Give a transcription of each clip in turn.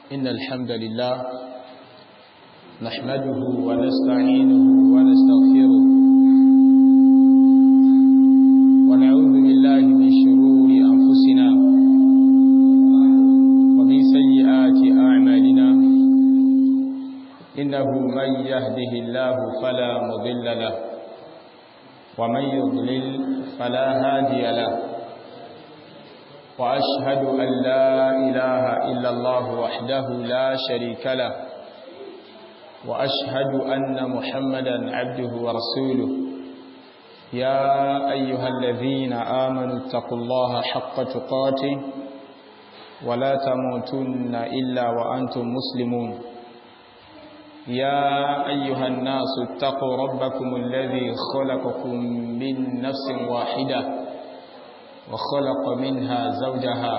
إن الحمد لله نحمده ونستعينه ونستغفره ونعوذ بالله من شرور أنفسنا ومن سيئات أعمالنا إنه من يهده الله فلا مضل له ومن يضلل فلا هادي له وأشهد أن لا إله إلا الله وحده لا شريك له وأشهد أن محمدا عبده ورسوله يا أيها الذين آمنوا اتقوا الله حق تقاته ولا تموتن إلا وأنتم مسلمون يا أيها الناس اتقوا ربكم الذي خلقكم من نفس واحدة وخلق منها زوجها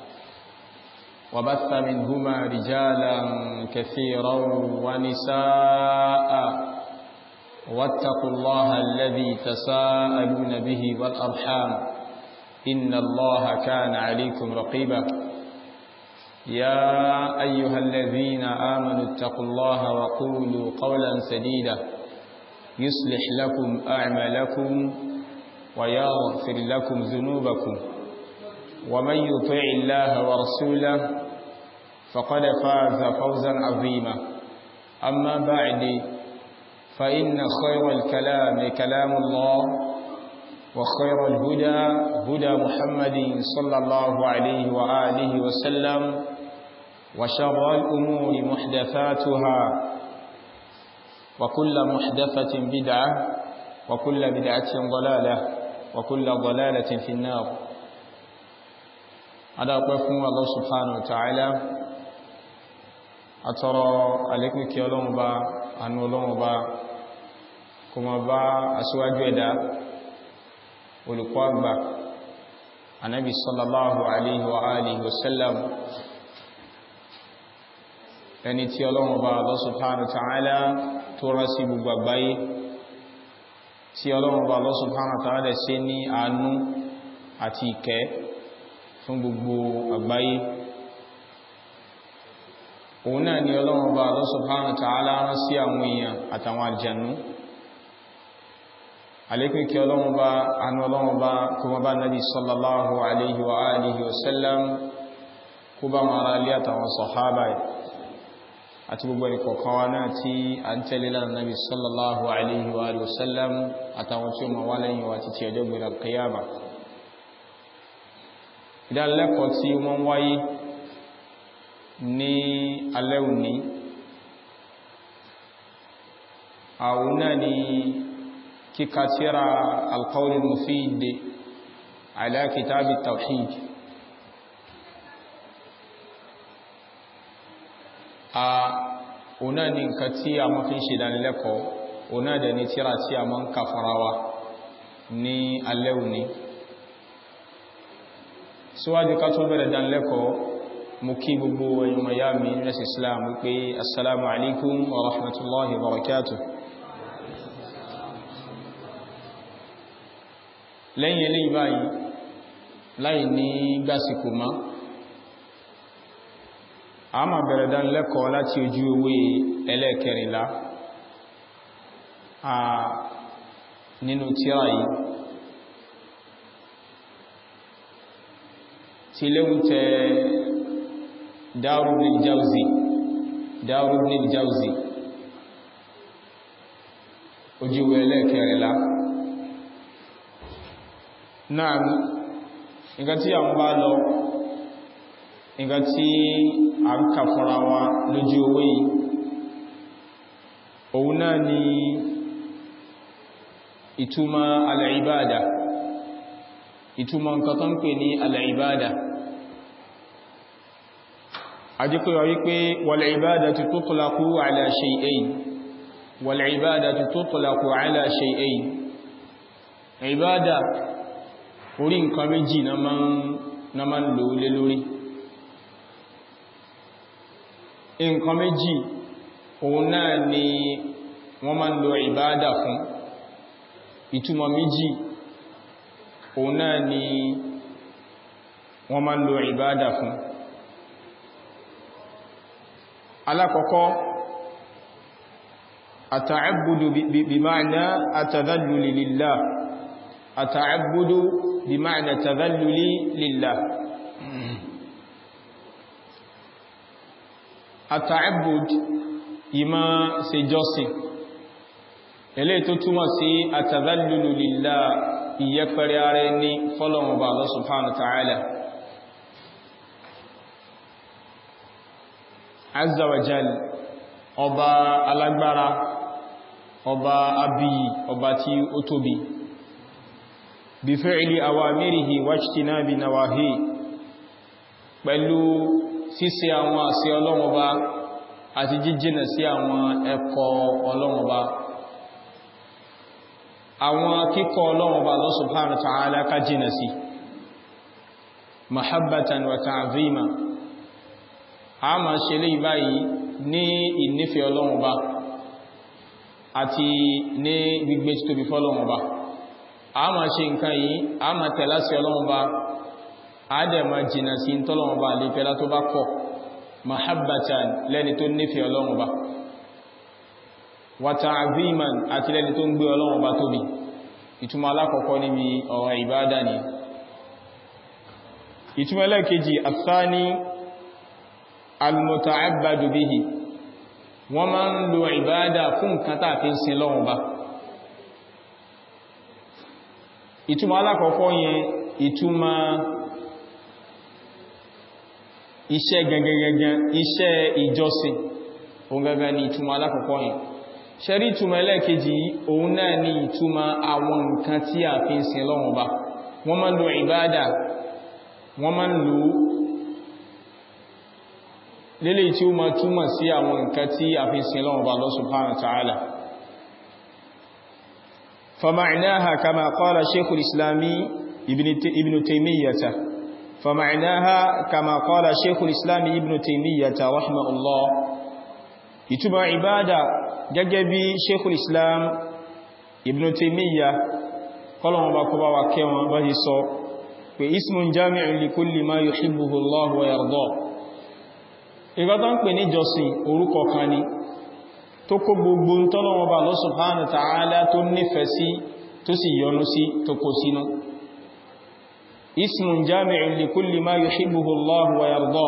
وبث منهما رجالا كثيرا ونساء واتقوا الله الذي تساءلون به والأرحام إن الله كان عليكم رقيبا يا أيها الذين آمنوا اتقوا الله وقولوا قولا سديدا يصلح لكم أعمالكم ويغفر لكم ذنوبكم ومن يطع الله ورسوله فقد فاز فوزا عظيما أما بعد فإن خير الكلام كلام الله وخير الهدى هدى محمد صلى الله عليه وآله وسلم وشر الأمور محدثاتها وكل محدثة بدعة وكل بدعة ضلالة وكل ضلالة في النار هذا قفوا الله سبحانه وتعالى أترى عليكم كي ألوم با أن ألوم با كما با أسواج يدا ولقوا با النبي صلى الله عليه وآله وسلم ẹni tí ọlọ́run bá Allah subhanahu wa ta'ala tó rán sí gbogbo àgbáyé tí ọlọ́run bá Allah subhanahu wa ta'ala ṣe ní àánú àti ìkẹ́ fún gbogbo àgbáyé òun náà ni ọlọ́run bá Allah subhanahu wa ta'ala rán sí àwọn èèyàn àtàwọn àjànú alékún kí ọlọ́run bá anú ọlọ́run bá kuma bá nabi sallallahu alaihi wa alihi wa sallam kó bá wọn ará ilé àtàwọn sọ̀hábà àti gbogbo ìkọ̀kan wa náà tí a ń tẹ́lé lánà nabi sallallahu alaihi wa sallam àtàwọn tí ó ma wá lẹ́yìn wa títí ọjọ́ gbẹ̀rẹ̀ kiyama ìdánilẹ́kọ̀ọ́ tí wọ́n wáyé ní alẹ́ òní àwọn náà ni kíkà tírà al-qawl al-mufid ala kitab at-tawhid a ọ̀nà ni nǹkan tí a mọ́ fi ń ṣe ìdánilẹ́kọ̀ọ́ ọ̀nà dẹ̀ ni tírà tí a mọ́ ń kà fara wa ní alẹ́ òní síwájú ká tó bẹ̀rẹ̀ ìdánilẹ́kọ̀ọ́ mú kí gbogbo ẹ̀yùn ya mi nẹ́sì islam wípé assalamu alaikum wa rahmatullahi wa barakatuh lẹ́yìn eléyìí báyìí láì ní gbásíkò máa a máa bẹ̀rẹ̀ dánilẹ́kọ̀ọ́ láti ojú ewé ẹlẹ́kẹrìnlá a nínú tírà yìí tí léhun tẹ Darul Jawzi Darul Jawzi ojú ewé ẹlẹ́kẹrìnlá náà nǹkan tí a ń bá lọ nǹkan tí a ń kà fúnra wa lójú owó yìí òun náà ni ìtumọ̀ al'ibada ìtumọ̀ nǹkan tó ń pè ní al'ibada àjíkòyà wípé wal'ibada ti tutlaqu ala shay'ayn wal'ibada ti tutlaqu ala shay'ayn ibada orí nǹkan méjì na máa ń lò lé lórí nǹkan méjì òun náà ni wọ́n máa ń lo ìbáadà fún ìtumọ̀ méjì òun náà ni wọ́n máa ń lo ìbáadà fún alákọ̀ọ́kọ́ àtàẹ́bùdù bí máàna àtàdálùlì lílá àtàẹ́bùdù bí máàna àtàdálùlì lílá àtàẹ́bùdù ìmá ṣe jọ́sìn ilé tó túmọ̀ sí àtàdálùlì lílá ìyẹ́pẹ̀rẹ̀ ara ẹni fọ́lọ̀wọ̀n bá Allah subhanahu wa ta'ala azza wa jal ọba alágbára ọba abiyi ọba tí ó tóbi bí fi'li awamirihi wajtinabi nawahi pẹ̀lú ṣíṣe àwọn àṣẹ Ọlọ́run Ọba àti jíjìnà sí àwọn ẹ̀kọ́ Ọlọ́run Ọba àwọn kíkọ́ Ọlọ́run Ọba Allah subhanahu wa ta'ala ká jìnà sí mahabbatan wa ta'zima a ma ṣe lè báyìí ní ìnífẹ́ Ọlọ́run Ọba àti ní gbígbé títóbi fọ́lọ́run Ọba a ma ṣe nǹkan yìí a ma tẹ̀lá sí Ọlọ́run Ọba a dẹ̀ ma jìnà sí tọ́lọ́run Ọba lè pẹ́lá tó bá kọ̀ mahabbatan lẹ́ni tó nífẹ́ Ọlọ́run Ọba wa ta'ziman àti lẹ́ni tó ń gbé Ọlọ́run Ọba tóbi ìtumọ̀ alákọ̀ọ́kọ́ níbi ọ̀rọ̀ ìbádà ni ìtumọ̀ ẹlẹ́kejì àtsáni almuta'abbadu bihi wọ́n máa ń lo ìbádà fún nǹkan tàà fi ń sin lọ́wọ́ bá ìtumọ̀ alákọ̀ọ́kọ́ yẹn ìtumọ̀ iṣẹ́ gẹ́gẹ́gẹ́gẹ́ iṣẹ́ ìjọsìn òun gẹ́gẹ́ ni ìtumọ̀ alákọ̀ọ́kọ́ yẹn ṣẹ́rí ìtumọ̀ ẹlẹ́kejì òun náà ni ìtumọ̀ àwọn nǹkan tí a fi ń sin lọ́wọ́ bá wọ́n máa ń lo ìbádà wọ́n máa ń lo lélè tí ó ma túmọ̀ sí àwọn nǹkan tí a fi sin lọ́wọ́ bá Allah subhanahu wa ta'ala fama'naha kama qala shaykhul islami ibn taymiyyata fama'naha kama qala shaykhul islami ibn taymiyyata rahimahullah ìtumọ̀ ìbádà gẹ́gẹ́ bí shaykhul islam ibn taymiyya kọlọ̀wọ̀n bá kọba wa kẹwọn bá ti sọ pé ismun jami'un li kulli ma yuhibbuhu Allah wa yarda ìgbà tó ń pè ní jọsìn orúkọ kan ni tó kó gbogbo tọ́lọ́wọ́ bá Allah subhanahu wa ta'ala tó nífẹ̀ẹ́ sí tó sì yọ́nú sí tó kó sínú ismun jami'un li kulli ma yuhibbuhu Allah wa yarda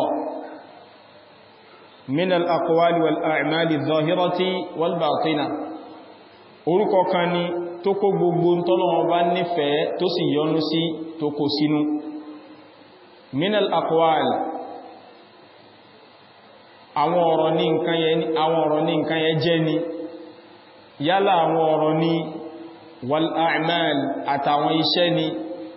min al-aqwali wal a'mali adh-dhahirati wal batina orúkọ kan ni tó kó gbogbo tọ́lọ́wọ́ bá nífẹ̀ẹ́ tó sì yọ́nú sí tó kó sínú min al-aqwali àwọn ọ̀rọ̀ ní nǹkan yẹn àwọn ọ̀rọ̀ ní nǹkan yẹn jẹ́ ni yálà àwọn ọ̀rọ̀ ní wal a'mal àtàwọn iṣẹ́ ni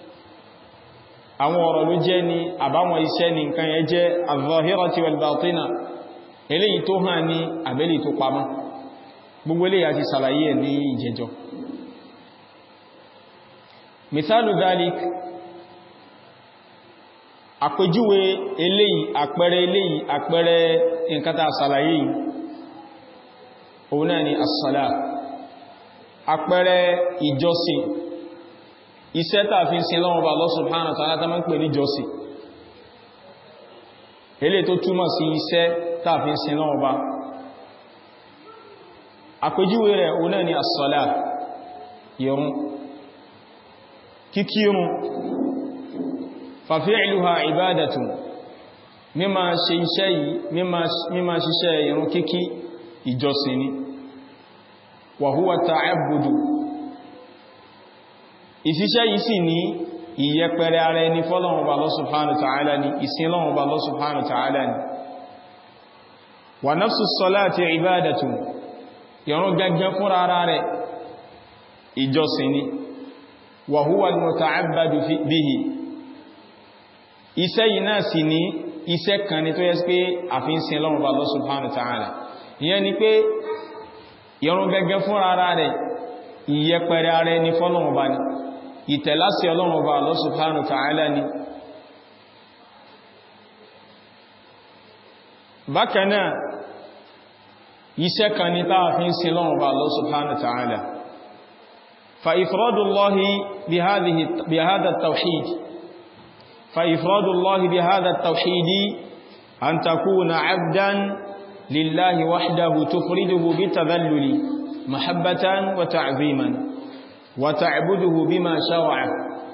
àwọn ọ̀rọ̀ ló jẹ́ ni àbáwọn iṣẹ́ ni nǹkan yẹn jẹ́ az-zahirati wal batina eléyìí tó hàn ní àbẹ́lì tó pamọ́ gbogbo eléyìí àti sàlàyé ẹ̀ ní ìjẹjọ́ mithalu dhalik àpèjúwe eléyìí àpẹẹrẹ eléyìí àpẹẹrẹ nǹkan tá ṣàlàyé yìí òun náà ni as-sala àpẹẹrẹ ìjọsìn iṣẹ́ tàà fi ń sin lọ́wọ́ bá Allah subhanahu wa ta'ala tá máa ń pè ní jọsìn eléyìí tó túmọ̀ sí iṣẹ́ tàà fi ń sin lọ́wọ́ bá àpèjúwe rẹ̀ òun náà ni as-sala ìrun kíkírun fàfíìlúha ìbádàtùn mímá ṣe iṣẹ́ yìí mímá ṣiṣẹ́ ìrun kíkí ìjọsìn ni wàhúwà ta'abbudu ìṣiṣẹ́ yìí sì ní ìyẹpẹrẹ ara ẹni fọ́lọ́run bá Allah subhanahu wa ta'ala ni ìsìn lọ́run bá Allah subhanahu wa ta'ala ni wà nafsu salati ìbádàtùn ìrun gẹ́gẹ́ fúnra ara rẹ̀ ìjọsìn ni wàhúwà al-muta'abbadu bihi iṣẹ́ yìí náà sì ní iṣẹ́ kan ní tó yẹ pé àfihàn lọ́rùn bá Allah subhanahu wa ta'ala ìyẹn ni pé ìrun gẹ́gẹ́ fún ara rẹ̀ ìyẹpẹrẹ ara ẹni fọ́lọ́run bá ní ìtẹ̀láṣẹ Ọlọ́run bá Allah subhanahu wa ta'ala ní bákan náà iṣẹ́ kan ní táà fi ń sin lọ́rùn bá Allah subhanahu wa ta'ala fa ifradullahi bi hadha at-tawhid فإفراد الله بهذا التوحيد أن تكون عبدا lillahi wahdahu tufriduhu bitadhalluli mahabbatan wa ta'ziman wa ta'buduhu bima shar'a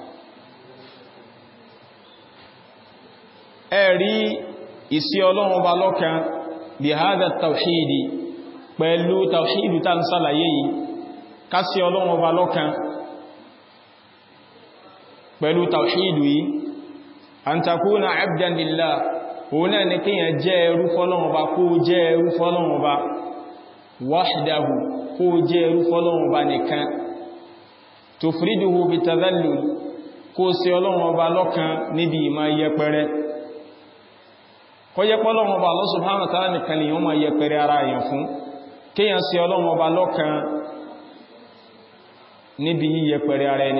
ẹ̀rí ìsí ọlọ́run ọba lọ́kan bí hádà tàwíìdì pẹ̀lú tàwíìdì tá ń sálàyé yìí ká sí ọlọ́run ọba lọ́kan pẹ̀lú tàwíìdì yìí an takuna abdan lillah òun náà ni kíyàn jẹ́ ẹrú fọ́lọ́run ọba kó jẹ́ ẹrú fọ́lọ́run ọba wahdahu kó jẹ́ ẹrú fọ́lọ́run ọba nìkan tufriduhu bitadhallul kó sí ọlọ́run ọba lọ́kan níbi ìmá yẹpẹrẹ kọjẹ́ pọ́lọ́run ọba Allah subhanahu wa ta'ala nìkan lèyàn máa yẹpẹrẹ ara èèyàn fún kíyàn sí ọlọ́run ọba lọ́kan níbi yíyẹpẹrẹ ara ẹni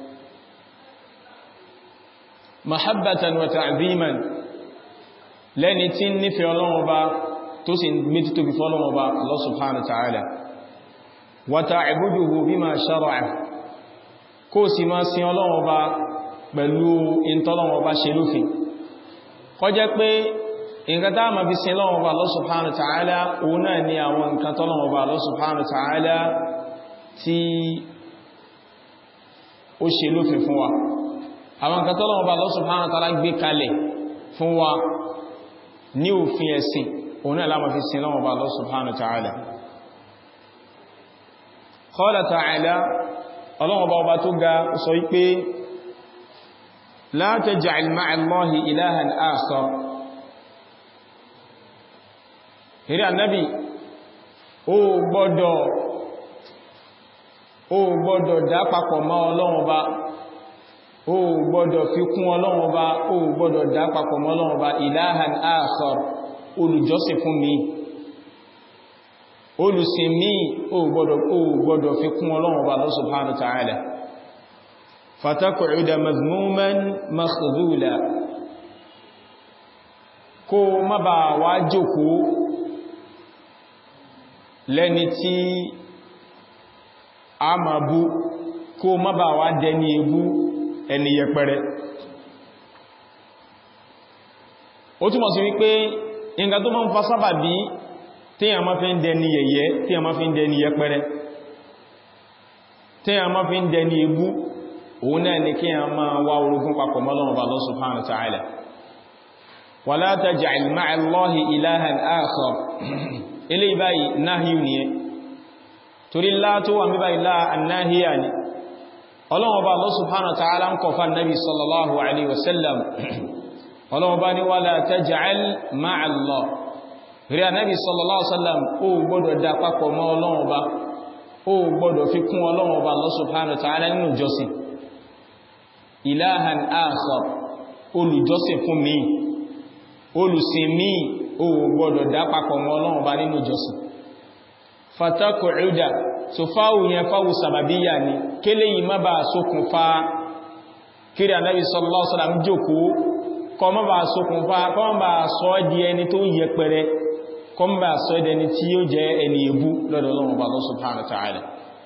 mahabbatan wa ta'ziman lẹ́ni tí ń nífẹ̀ẹ́ ọlọ́run ọba tó sì gbé títóbi fọ́lọ́run ọba Allah subhanahu wa ta'ala wa ta'buduhu bima shara'a kó sì máa sin ọlọ́run ọba pẹ̀lú ìntọ́lọ́run ọba ṣe lófin kọjẹ́ pé nǹkan tá ma fi sin lọ́wọ́ ọba Allah subhanahu wa ta'ala òun náà ni àwọn nǹkan tọ́lọ́wọ́ ọba Allah subhanahu wa ta'ala tí ó ṣe lófin fún wa àwọn nǹkan tọ́lọ́wọ́ ọba Allah subhanahu wa ta'ala gbé kalẹ̀ fún wa ní òfin ẹ̀sìn òun náà láma fi sin lọ́wọ́ ọba Allah subhanahu wa ta'ala qala ta'ala ọlọ́wọ́ ọba ọba tó ga sọ wípé la taj'al ma'a Allahi ilahan akhar eré ànábì ó gbọ́dọ̀ ó gbọ́dọ̀ dá papọ̀ mọ́ ọlọ́run ọba ó gbọ́dọ̀ fi kún ọlọ́run ọba ó gbọ́dọ̀ dá papọ̀ mọ́ ọlọ́run ọba ilahan akhar olùjọ́sìn fún mi olùsìn mi ó gbọ́dọ̀ ó gbọ́dọ̀ fi kún ọlọ́run ọba Allah subhanahu wa ta'ala fataku'uda mazmuman makhdhula kó má bà wá jókòó lẹ́ni tí a ma bú kó má bà wá dẹni ebú ẹni yẹpẹrẹ ó túnmọ̀ sí wípé nǹkan tó máa ń fa sábà bí tí a máa fi ń dẹni yẹ̀yẹ́ tí a máa fi ń dẹni yẹpẹrẹ tí a máa fi ń dẹni ebú òun náà ni kí a máa wá orogún papọ̀ mọ́ Ọlọ́run Allah subhanahu wa ta'ala wala taj'al ma'a Allahi ilahan akhar ilé ìbáyìí náhíù ni ẹ torí lá tó wà mí báyìí láà annáhíyà ni ọlọ́wọ́ bá Allah subhanahu wa ta'ala ń kọfà nabi sallallahu alaihi wasallam ọlọ́wọ́ bá ní wala taj'al ma'a Allah rí a nabi sallallahu alaihi wasallam ó gbọ́dọ̀ dá papọ̀ mọ́ ọlọ́wọ́ bá ó gbọ́dọ̀ fi kún ọlọ́wọ́ bá Allah subhanahu wa ta'ala nínú jọsìn ilahan akhar olùjọsìn fún mi olùsìn mi ó gbọ́dọ̀ dá papọ̀ mọ́ Ọlọ́run bá nínú ìjọsìn fataku'uda so fáwù yẹn fáwù sàbàbíyà ni kélé yìí má bá ṣokùnfà kiri Ànábì sallallahu alaihi wasallam jókòó kọ má bá ṣokùnfà kọ má bá sọ di ẹni tó yẹ pẹrẹ kọ má bá sọ ẹni tí yóò jẹ ẹni ebú lọ́dọ̀ Ọlọ́run bá Allah subhanahu wa ta'ala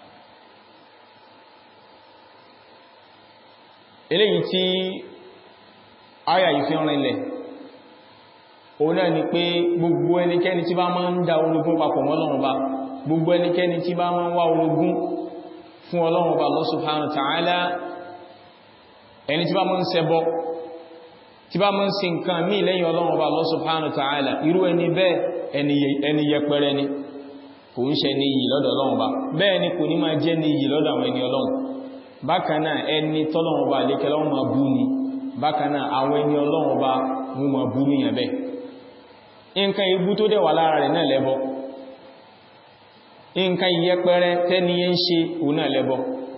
eléyìí tí áyà yìí fi rìnlẹ̀ òun náà ni pé gbogbo ẹnikẹ́ni tí bá máa ń dá orogún papọ̀ mọ́ Ọlọ́run Ọba gbogbo ẹnikẹ́ni tí bá máa ń wá orogún fún Ọlọ́run Ọba Allah subhanahu wa ta'ala ẹni tí bá máa ń ṣẹbọ tí bá máa ń sin nǹkan mí lẹ́yìn Ọlọ́run Ọba Allah subhanahu wa ta'ala irú ẹni bẹ́ẹ̀ ẹni yẹpẹrẹ ni kò ń ṣe ní iyì lọ́dọ̀ Ọlọ́run Ọba bẹ́ẹ̀ ni kò ní máa jẹ́ ní iyì lọ́dọ̀ àwọn ẹni Ọlọ́run bákan náà ẹni tọ́lọ́run Ọba àlékẹ́lọ́wọ́ máa bú ni bákan náà àwọn ẹni Ọlọ́run Ọba mú máa bú níyàn bẹ́ẹ̀ nǹkan ibú tó dẹ̀wà lára rẹ̀ náà lẹ́bọ nǹkan ìyẹpẹrẹ tẹ́ni yẹn ń ṣe òun náà lẹ́bọ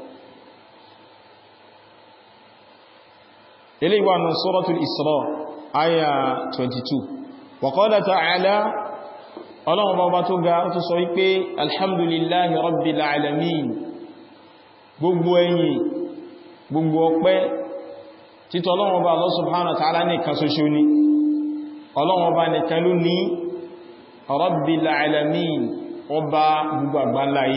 ilé ìwà nù suratul Isra àyà 22 wa qala ta'ala ọlọ́run bá tó ga tó sọ wípé alhamdulillahi rabbil alamin gbogbo ẹ̀yìn gbogbo ọpẹ́ títọ́ ọlọ́run bá Allah subhanahu wa ta'ala ní kan ṣoṣo ni ọlọ́run ọba nìkan ló ní Rabbil alamin ọba gbogbo àgbáláyé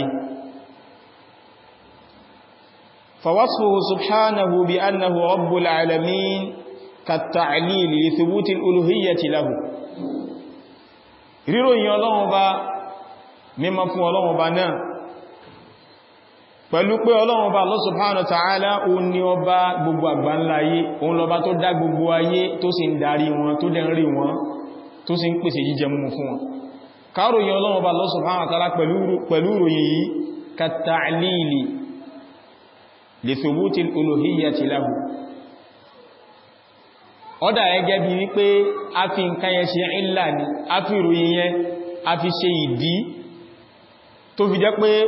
fawasfuhu subhanahu bi annahu Rabbul alamin كالتعليل لثبوت الألوهية له ríròyìn ọlọ́run ọba mímọ́ fún ọlọ́run ọba náà pẹ̀lú pé ọlọ́run ọba Allah subhanahu wa ta'ala òun ni ọba gbogbo àgbáńlá ayé òun lọba tó dá gbogbo ayé tó sì ń darí wọn tó dẹ̀ ń rí wọn tó sì ń pèsè jíjẹ mú fún wọn káròyìn ọlọ́run ọba Allah subhanahu wa ta'ala pẹ̀lú ròyìn yìí kàtàlìlì li thubuti al-uluhiyyati lahu ọ́dà ẹgẹ́ bí wípé a fi nǹkan yẹn ṣe ìlà ní a fi ròyìn yẹn a fi ṣe ìdí tó fi jẹ́ pé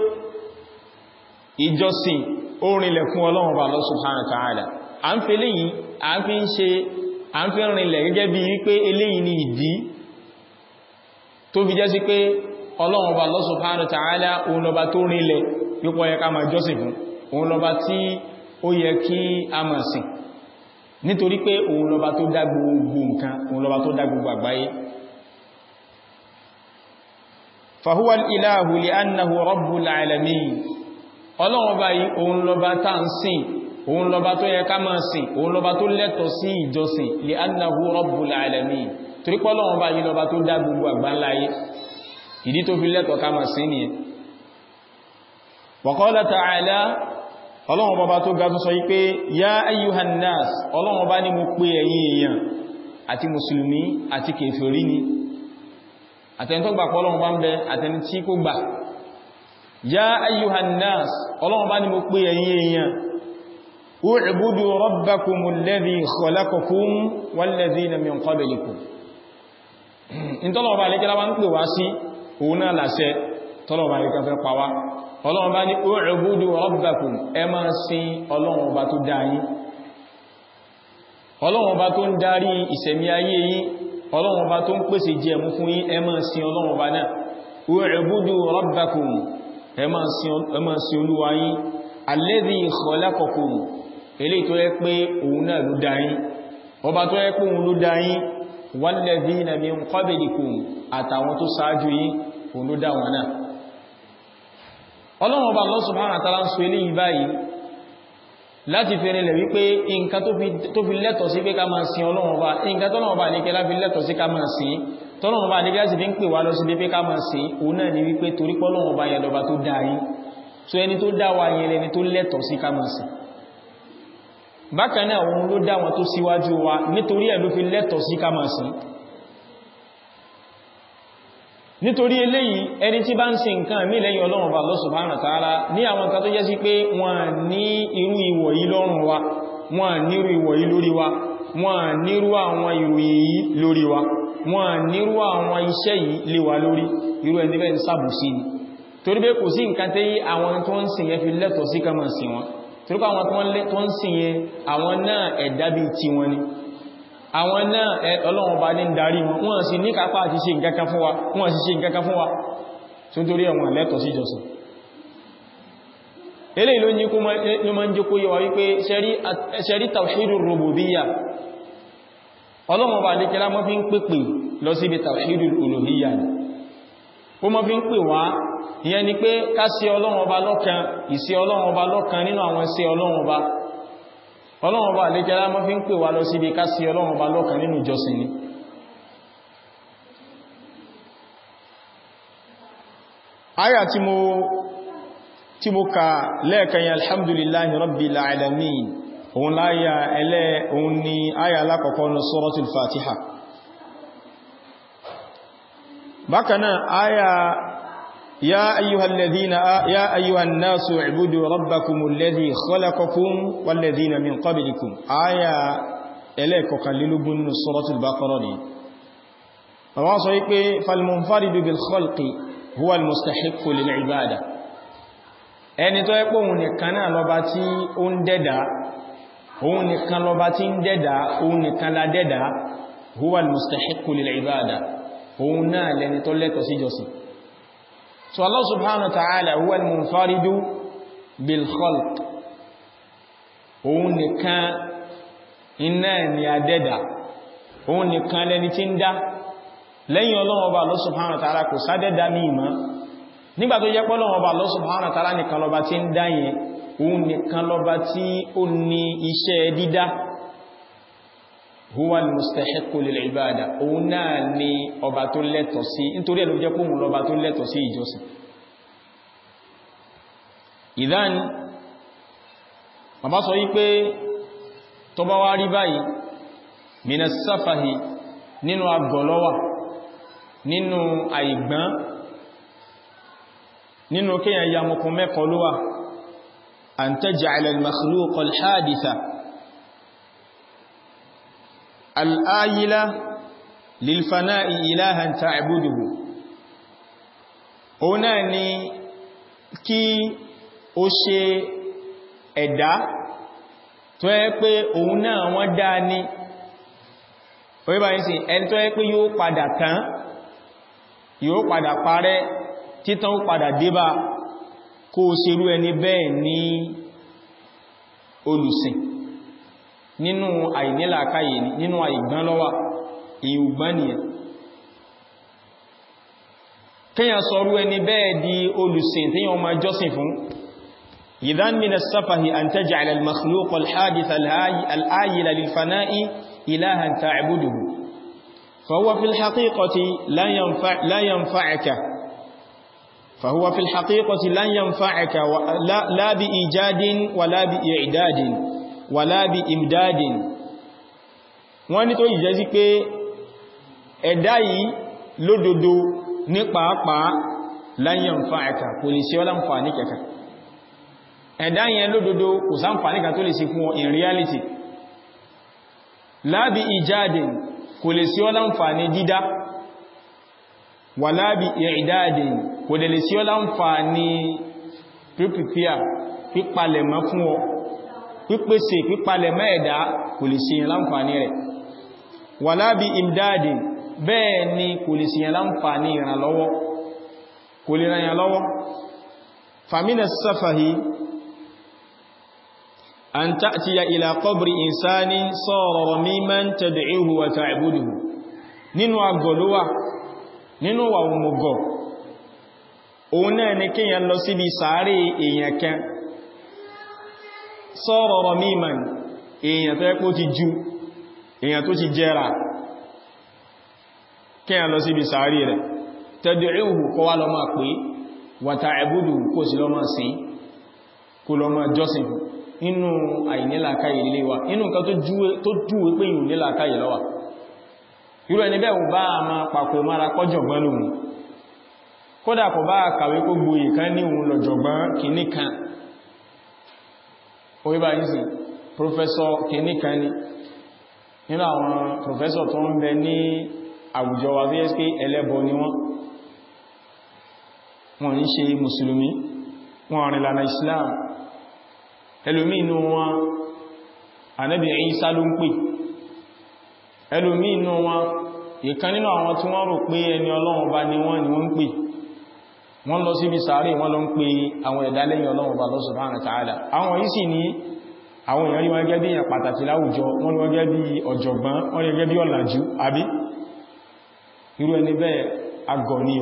ìjọsìn orinlẹ̀ fún ọlọ́run ọba Allah subhanahu wa ta'ala a ń fi eléyìí a ń fi ń ṣe a ń fi rinlẹ̀ gẹ́gẹ́ bí wípé eléyìí ni ìdí tó fi jẹ́ sí pé ọlọ́run ọba Allah subhanahu wa ta'ala òun lọba tó rinlẹ̀ yípo yẹ ká máa jọ́sìn fún òun lọba tí ó yẹ kí a máa sìn nítorí pé òun lọba tó dá gbogbo nǹkan òun lọba tó dá gbogbo àgbáyé fahuwa ilahu li annahu rabbul alamin ọlọ́run ọba yìí òun lọba tá ń sìn òun lọba tó yẹ ká máa sìn òun lọba tó lẹ́tọ̀ sí ìjọsìn li annahu rabbul alamin torí pé ọlọ́run ọba yìí lọba tó dá gbogbo àgbáńláyé ìdí tó fi lẹ́tọ̀ ká máa sìn nìyẹn wa qala ta'ala ọlọ́run ọba tó ga tó sọ yí pé ya ayyuhan nas ọlọ́run ọba ní mo pè ẹ̀yin èèyàn àti mùsùlùmí àti kèfèrí ni àtẹni tó gbà pé ọlọ́run bá ń bẹ àtẹni tí kò gbà ya ayyuhan nas ọlọ́run ọba ní mo pè ẹ̀yin èèyàn u'budu rabbakumul ladhi khalaqakum wal ladhina min qablikum ìtọ́lọ̀ọba àlékẹ́lá wá ń pè wá sí òun náà làṣẹ tọ́lọ̀ọba àlékẹ́ fẹ́ pa wá ọlọ́run bá ní u'budu rabbakum ẹ máa sin ọlọ́run ọba tó dá yín ọlọ́run ọba tó ń darí ìṣẹ̀mí ayé yín ọlọ́run ọba tó ń pèsè jẹ mú fún yín ẹ máa sin ọlọ́run ọba náà u'budu rabbakum ẹ máa sin olúwa yín alladhi khalaqakum eléyìí tó yẹ pé òun náà ló dá yín ọba tó yẹ pé òun ló dá yín walladhina min qablikum àtàwọn tó ṣáájú yín òun ló dá wọn náà ọlọ́run ọba Allah subhanahu wa ta'ala ń sọ eléyìí báyìí láti fẹ́rẹ̀ lẹ̀ wípé nǹkan tó fi lẹ́tọ̀ sí pé ká máa sin ọlọ́run ọba nǹkan tọ́lọ́run ọba ní kẹlá fi lẹ́tọ̀ sí ká máa sin tọ́lọ́run ọba ní kẹlá sì fi ń pè wá lọ sí pé ká máa sin òun náà ni wípé torí pọ́lọ́run ọba yẹn lọba tó dá yín so ẹni tó dá wa yẹn lẹni tó lẹ́tọ̀ sí ká máa sin bákan náà òun ló dá wọn tó síwájú wa nítorí ẹ̀ ló fi lẹ́tọ̀ sí ká máa sin nítorí eléyìí ẹni tí bá ń ṣe nǹkan mí lẹ́yìn ọlọ́run bá Allah subhanahu wa ta'ala ní àwọn nǹkan tó jẹ́ sí pé wọ́n ní irú ìwọ̀ yìí lọ́rùn wa wọ́n nírú ìwọ̀ yìí lórí wa wọ́n nírú àwọn ìròyìn yìí lórí wa wọ́n nírú àwọn iṣẹ́ yìí lé wa lórí irú ẹni bẹ́ẹ̀ ń sàbùsí ni torí pé kò sí nǹkan tí àwọn tó ń sìn yẹn fi lẹ́tọ̀ sí ká máa sìn wọn torí pé àwọn tó ń sìn yẹn àwọn náà ẹ̀dá bíi tiwọn ni àwọn náà ọlọ́run bá ní darí wọn wọ́n sì ní kápá àti ṣe nǹkankan fún wa wọ́n sì ṣe nǹkankan fún wa tó torí ẹ̀wọ̀n lẹ́tọ̀ sí jọsìn eléyìí ló ní kó mọ́ ń jókó yíwa wípé ṣẹ́rí tawhidul rububiyyah ọlọ́run bá lékẹ́lá mọ́ fi ń pèpè lọ síbi tawhidul uluhiyyah ni ó mọ́ fi ń pè wá ìyẹn ni pé ká sí ọlọ́run ọba lọ́kan ìsí ọlọ́run ọba lọ́kan nínú àwọn sí ọlọ́run ọba ọlọ́run ọba àlékẹ́lá mọ́ fi ń pè wá lọ síbi ká sí ọlọ́run ọba lọ́kan nínú ìjọsìn ni àyà tí mo tí mo ka lẹ́ẹ̀kan yà alhamdulillahi rabbil alamin òun láyà ẹlẹ́ òun ni àyà alákọ̀ọ́kọ́ ní suratul fatiha bákanáà àyà يا أيها الذين يا أيها الناس اعبدوا ربكم الذي خلقكم والذين من قبلكم آية إليك قللوا من سورة البقرة دي فواصل فالمنفرد بالخلق هو المستحق للعبادة ẹni tó ẹ́pọ̀ òun nìkan náà lọba tí ó ń dẹ́dà òun nìkan lọba tí ń dẹ́dà òun nìkan la dẹ́dà huwa al-mustahiqqu lil-ibada òun náà lẹni tó lẹ́tọ̀ sí jọsìn so Allah subhanahu wa ta'ala huwa al-munfaridu bil khalq òun nìkan iná ni àdẹ́dà òun nìkan lẹni tí ń dá lẹ́yìn Ọlọ́run Ọba Allah subhanahu wa ta'ala kò sádẹ́dá ní ìmọ̀ nígbà tó jẹ́ pọ́lọ́run Ọba Allah subhanahu wa ta'ala nìkan lọba tí ń dá yẹn òun nìkan lọba tí ó ní iṣẹ́ dídá huwa al-mustahiqqu lil-ibada òun náà ni ọba tó lẹ́tọ̀ sí nítorí ẹ̀lú jẹ́ pòmù lọba tó lẹ́tọ̀ sí ìjọsìn ìdán bàbá sọ wípé tó bá wá rí báyìí minas safahi nínú agbọ̀lọ́wà nínú àìgbọ́n nínú kíyàn ya mọ̀kún mẹ́kọ ló wà an taj'ala al-makhluq al-haditha al-ayila lil-fana'i ilahan ta'buduhu òun náà ni kí ó ṣe ẹ̀dá tó yẹ pé òun náà wọ́n dá ní orí báyìí sí ẹni tó yẹ pé yóò padà tán yóò padà parẹ́ títàn ó padà débà kó o ṣerú ẹni bẹ́ẹ̀ ní olùsìn nínú àìnílàkáyè nínú àìgbọ́n lọ́wà ìhùgbọ́n nìyẹn kíyàn sọrú ẹni bẹ́ẹ̀ di olùsìn tí yàn máa jọ́sìn fún ìdán min as-safahi an taj'ala al-makhluq al-hadith al-ayila lil-fana'i ilahan ta'buduhu fa huwa fi al-haqiqati la yanfa'uka فهو في الحقيقة لن ينفعك لا, لا بإيجاد ولا بإعداد ولا بإمداد wọ́n ní tó ìjẹ́ sí pé ẹ̀dá yìí lódodo ní pàápàá lan yanfa'aka kò lè ṣe ọ́ láǹfààní kẹta ẹ̀dá yẹn lódodo kò sáǹfààní kan tó lè ṣe fún ọ in reality la bi ijadin kò lè ṣe ọ́ láǹfààní dídá wala bi i'dadin kò dẹ̀ lè sí ọ́ láǹfààní pípìpíà pípalẹ̀mọ́ fún ọ pípèsè pípalẹ̀mọ́ ẹ̀dá kò lè sí láǹfààní rẹ̀ wala bi imdadin bẹ́ẹ̀ ni kò lè sí láǹfààní ìrànlọ́wọ́ kò lè ràn yàn lọ́wọ́ famina safahi an ta'tiya ila qabri insani sara ramiman tad'uhu wa ta'buduhu nínú agọ̀lówà nínú wà òmùgọ̀ òun náà ni kíyàn lọ síbi sàárè èèyàn kan sọ́rọ̀ rọmíman èèyàn tó ẹ́pọ̀ ti jú èèyàn tó ti jẹ́ra kíyàn lọ síbi sàárè rẹ̀ tad'uhu kọ́ wá lọ máa pé wa ta'budu kó sí lọ máa sí kó lọ máa jọ́sìn inú àìnílàkáyè lílé wa inú nǹkan tó júwe pé ìhùn nílàkáyè lọ́wà irú ẹni bẹ́ẹ̀ bá a máa pàpò mara kọjọ̀gbọ́n lòun kódà kò bá kàwé kó gboyè kan ní òun lọ̀jọ̀gbọ́n kìíní kan orí bá yìí sí professor kìíní kan ní nínú àwọn professor tó ń bẹ ní àwùjọ wa vsp ẹlẹ́bọ ni wọ́n wọ́n ń ṣe mùsùlùmí wọ́n rìn lànà islam ẹlòmí inú wọn ànábì Ìsá ló ń pè ẹlòmí inú wọn ìkan nínú àwọn tí wọ́n rò pé ẹni ọlọ́run bá ní wọ́n ni wọ́n ń pè wọ́n lọ síbi sàárè wọ́n lọ ń pè àwọn ẹ̀dá lẹ́yìn ọlọ́run bá Allah subhanahu wa ta'ala àwọn yìí sì ní àwọn èèyàn rí wọn gẹ́gẹ́ bí èèyàn pàtàkì láwùjọ wọ́n rí wọn gẹ́gẹ́ bí ọ̀jọ̀gbọ́n wọ́n rí gẹ́gẹ́ bí ọ̀làjú àbí irú ẹni bẹ́ẹ̀ agọ̀ ni o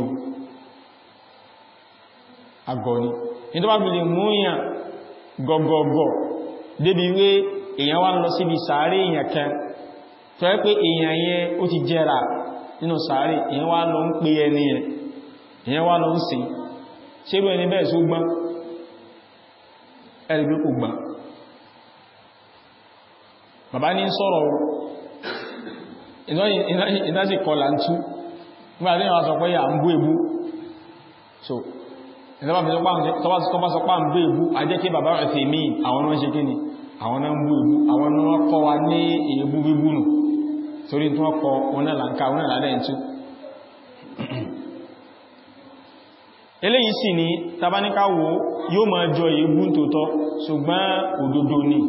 agọ̀ ni ní tó bá fi lè mú èèyàn gọ̀gọ̀gọ̀ débi wé èèyàn wá lọ síbi sàárè èèyàn kan tó yẹ pé èèyàn yẹn ó ti jẹ́ra nínú sàárè èèyàn wá lọ ń pè ẹni yẹn èèyàn wá lọ ń sìn ṣérú ẹni bẹ́ẹ̀ só gbọ́n ẹ̀rì bí kò gbọ́n bàbá ní sọ̀rọ̀ ìdájì kọlà ń tú nígbàtí wọ́n sọ pé à ń bú ebú so ìtọ́bá sọ pá ń bú ebú a jẹ́ kí bàbá rẹ̀ fi mí àwọn náà ṣe kíni àwọn náà ń bú ebú àwọn náà kọ́ wa ní èébú bíbú nù torí tí wọ́n kọ oná lànká oná làdẹ́ ń tú eléyìí sì ni tabaníkáwò yóò máa jọ èébú tòótọ́ ṣùgbọ́n òdodo ni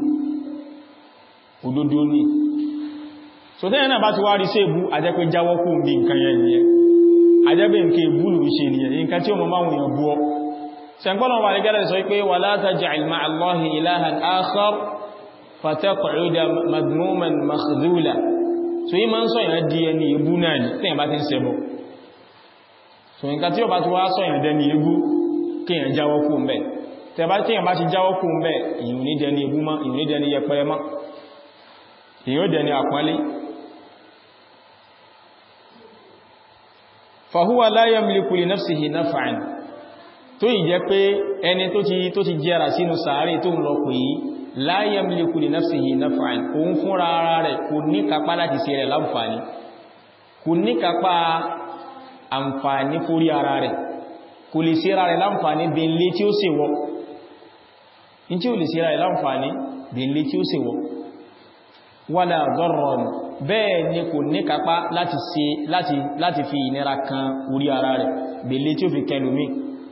òdodo ní so tẹ́yẹn náà bá ti wá rí sí èbú ajẹ́pẹ́ jáwọ́ kú bí nǹkan yẹn nìyẹn ajẹ́pẹ́ nǹkan èbú ló ṣe nìyẹn nǹkan tí ó mọ́ máa wùyàn bú ọ sẹ́gbọ́nà wà ní gẹ́lẹ̀ sọ pé wala taj'al ma'a Allahi ilahan akhar fataq'uda madmuman makhdhula so yí máa ń sọ yẹn di ẹni èbú náà ní tẹ́yẹn bá ti ń ṣẹbọ so nǹkan tí ó bá ti wá sọ yẹn dẹni èbú kéèyàn jáwọ́ kú mbẹ́ tẹ́yẹn bá ti jáwọ́ kú mbẹ́ ìyún ní dẹni èbú mọ́ ìyún ní dẹni yẹpẹrẹ mọ́ èyí ó dẹ̀ ní àpọ́nlé fahuwa la yamliku li nafsihi naf'an tó yìí jẹ́ pé ẹni tó ti tó ti jẹ́ra sínú sàárè tó ń lọ pè yí la yamliku li nafsihi naf'an òun fúnra ara rẹ̀ kò ní kápá láti ṣe rẹ̀ láǹfààní kò ní kápá àǹfààní fórí ara rẹ̀ kò lè ṣe ara rẹ̀ láǹfààní bèèlé tí ó ṣe wọ́ in tí ó lè ṣe ara rẹ̀ láǹfààní bèèlé tí ó ṣe wọ́ wala darran bẹ́ẹ̀ ni kò ní kápá láti ṣe láti láti fi ìnira kan orí ara rẹ̀ bèèlé tí ó fi kẹlùmí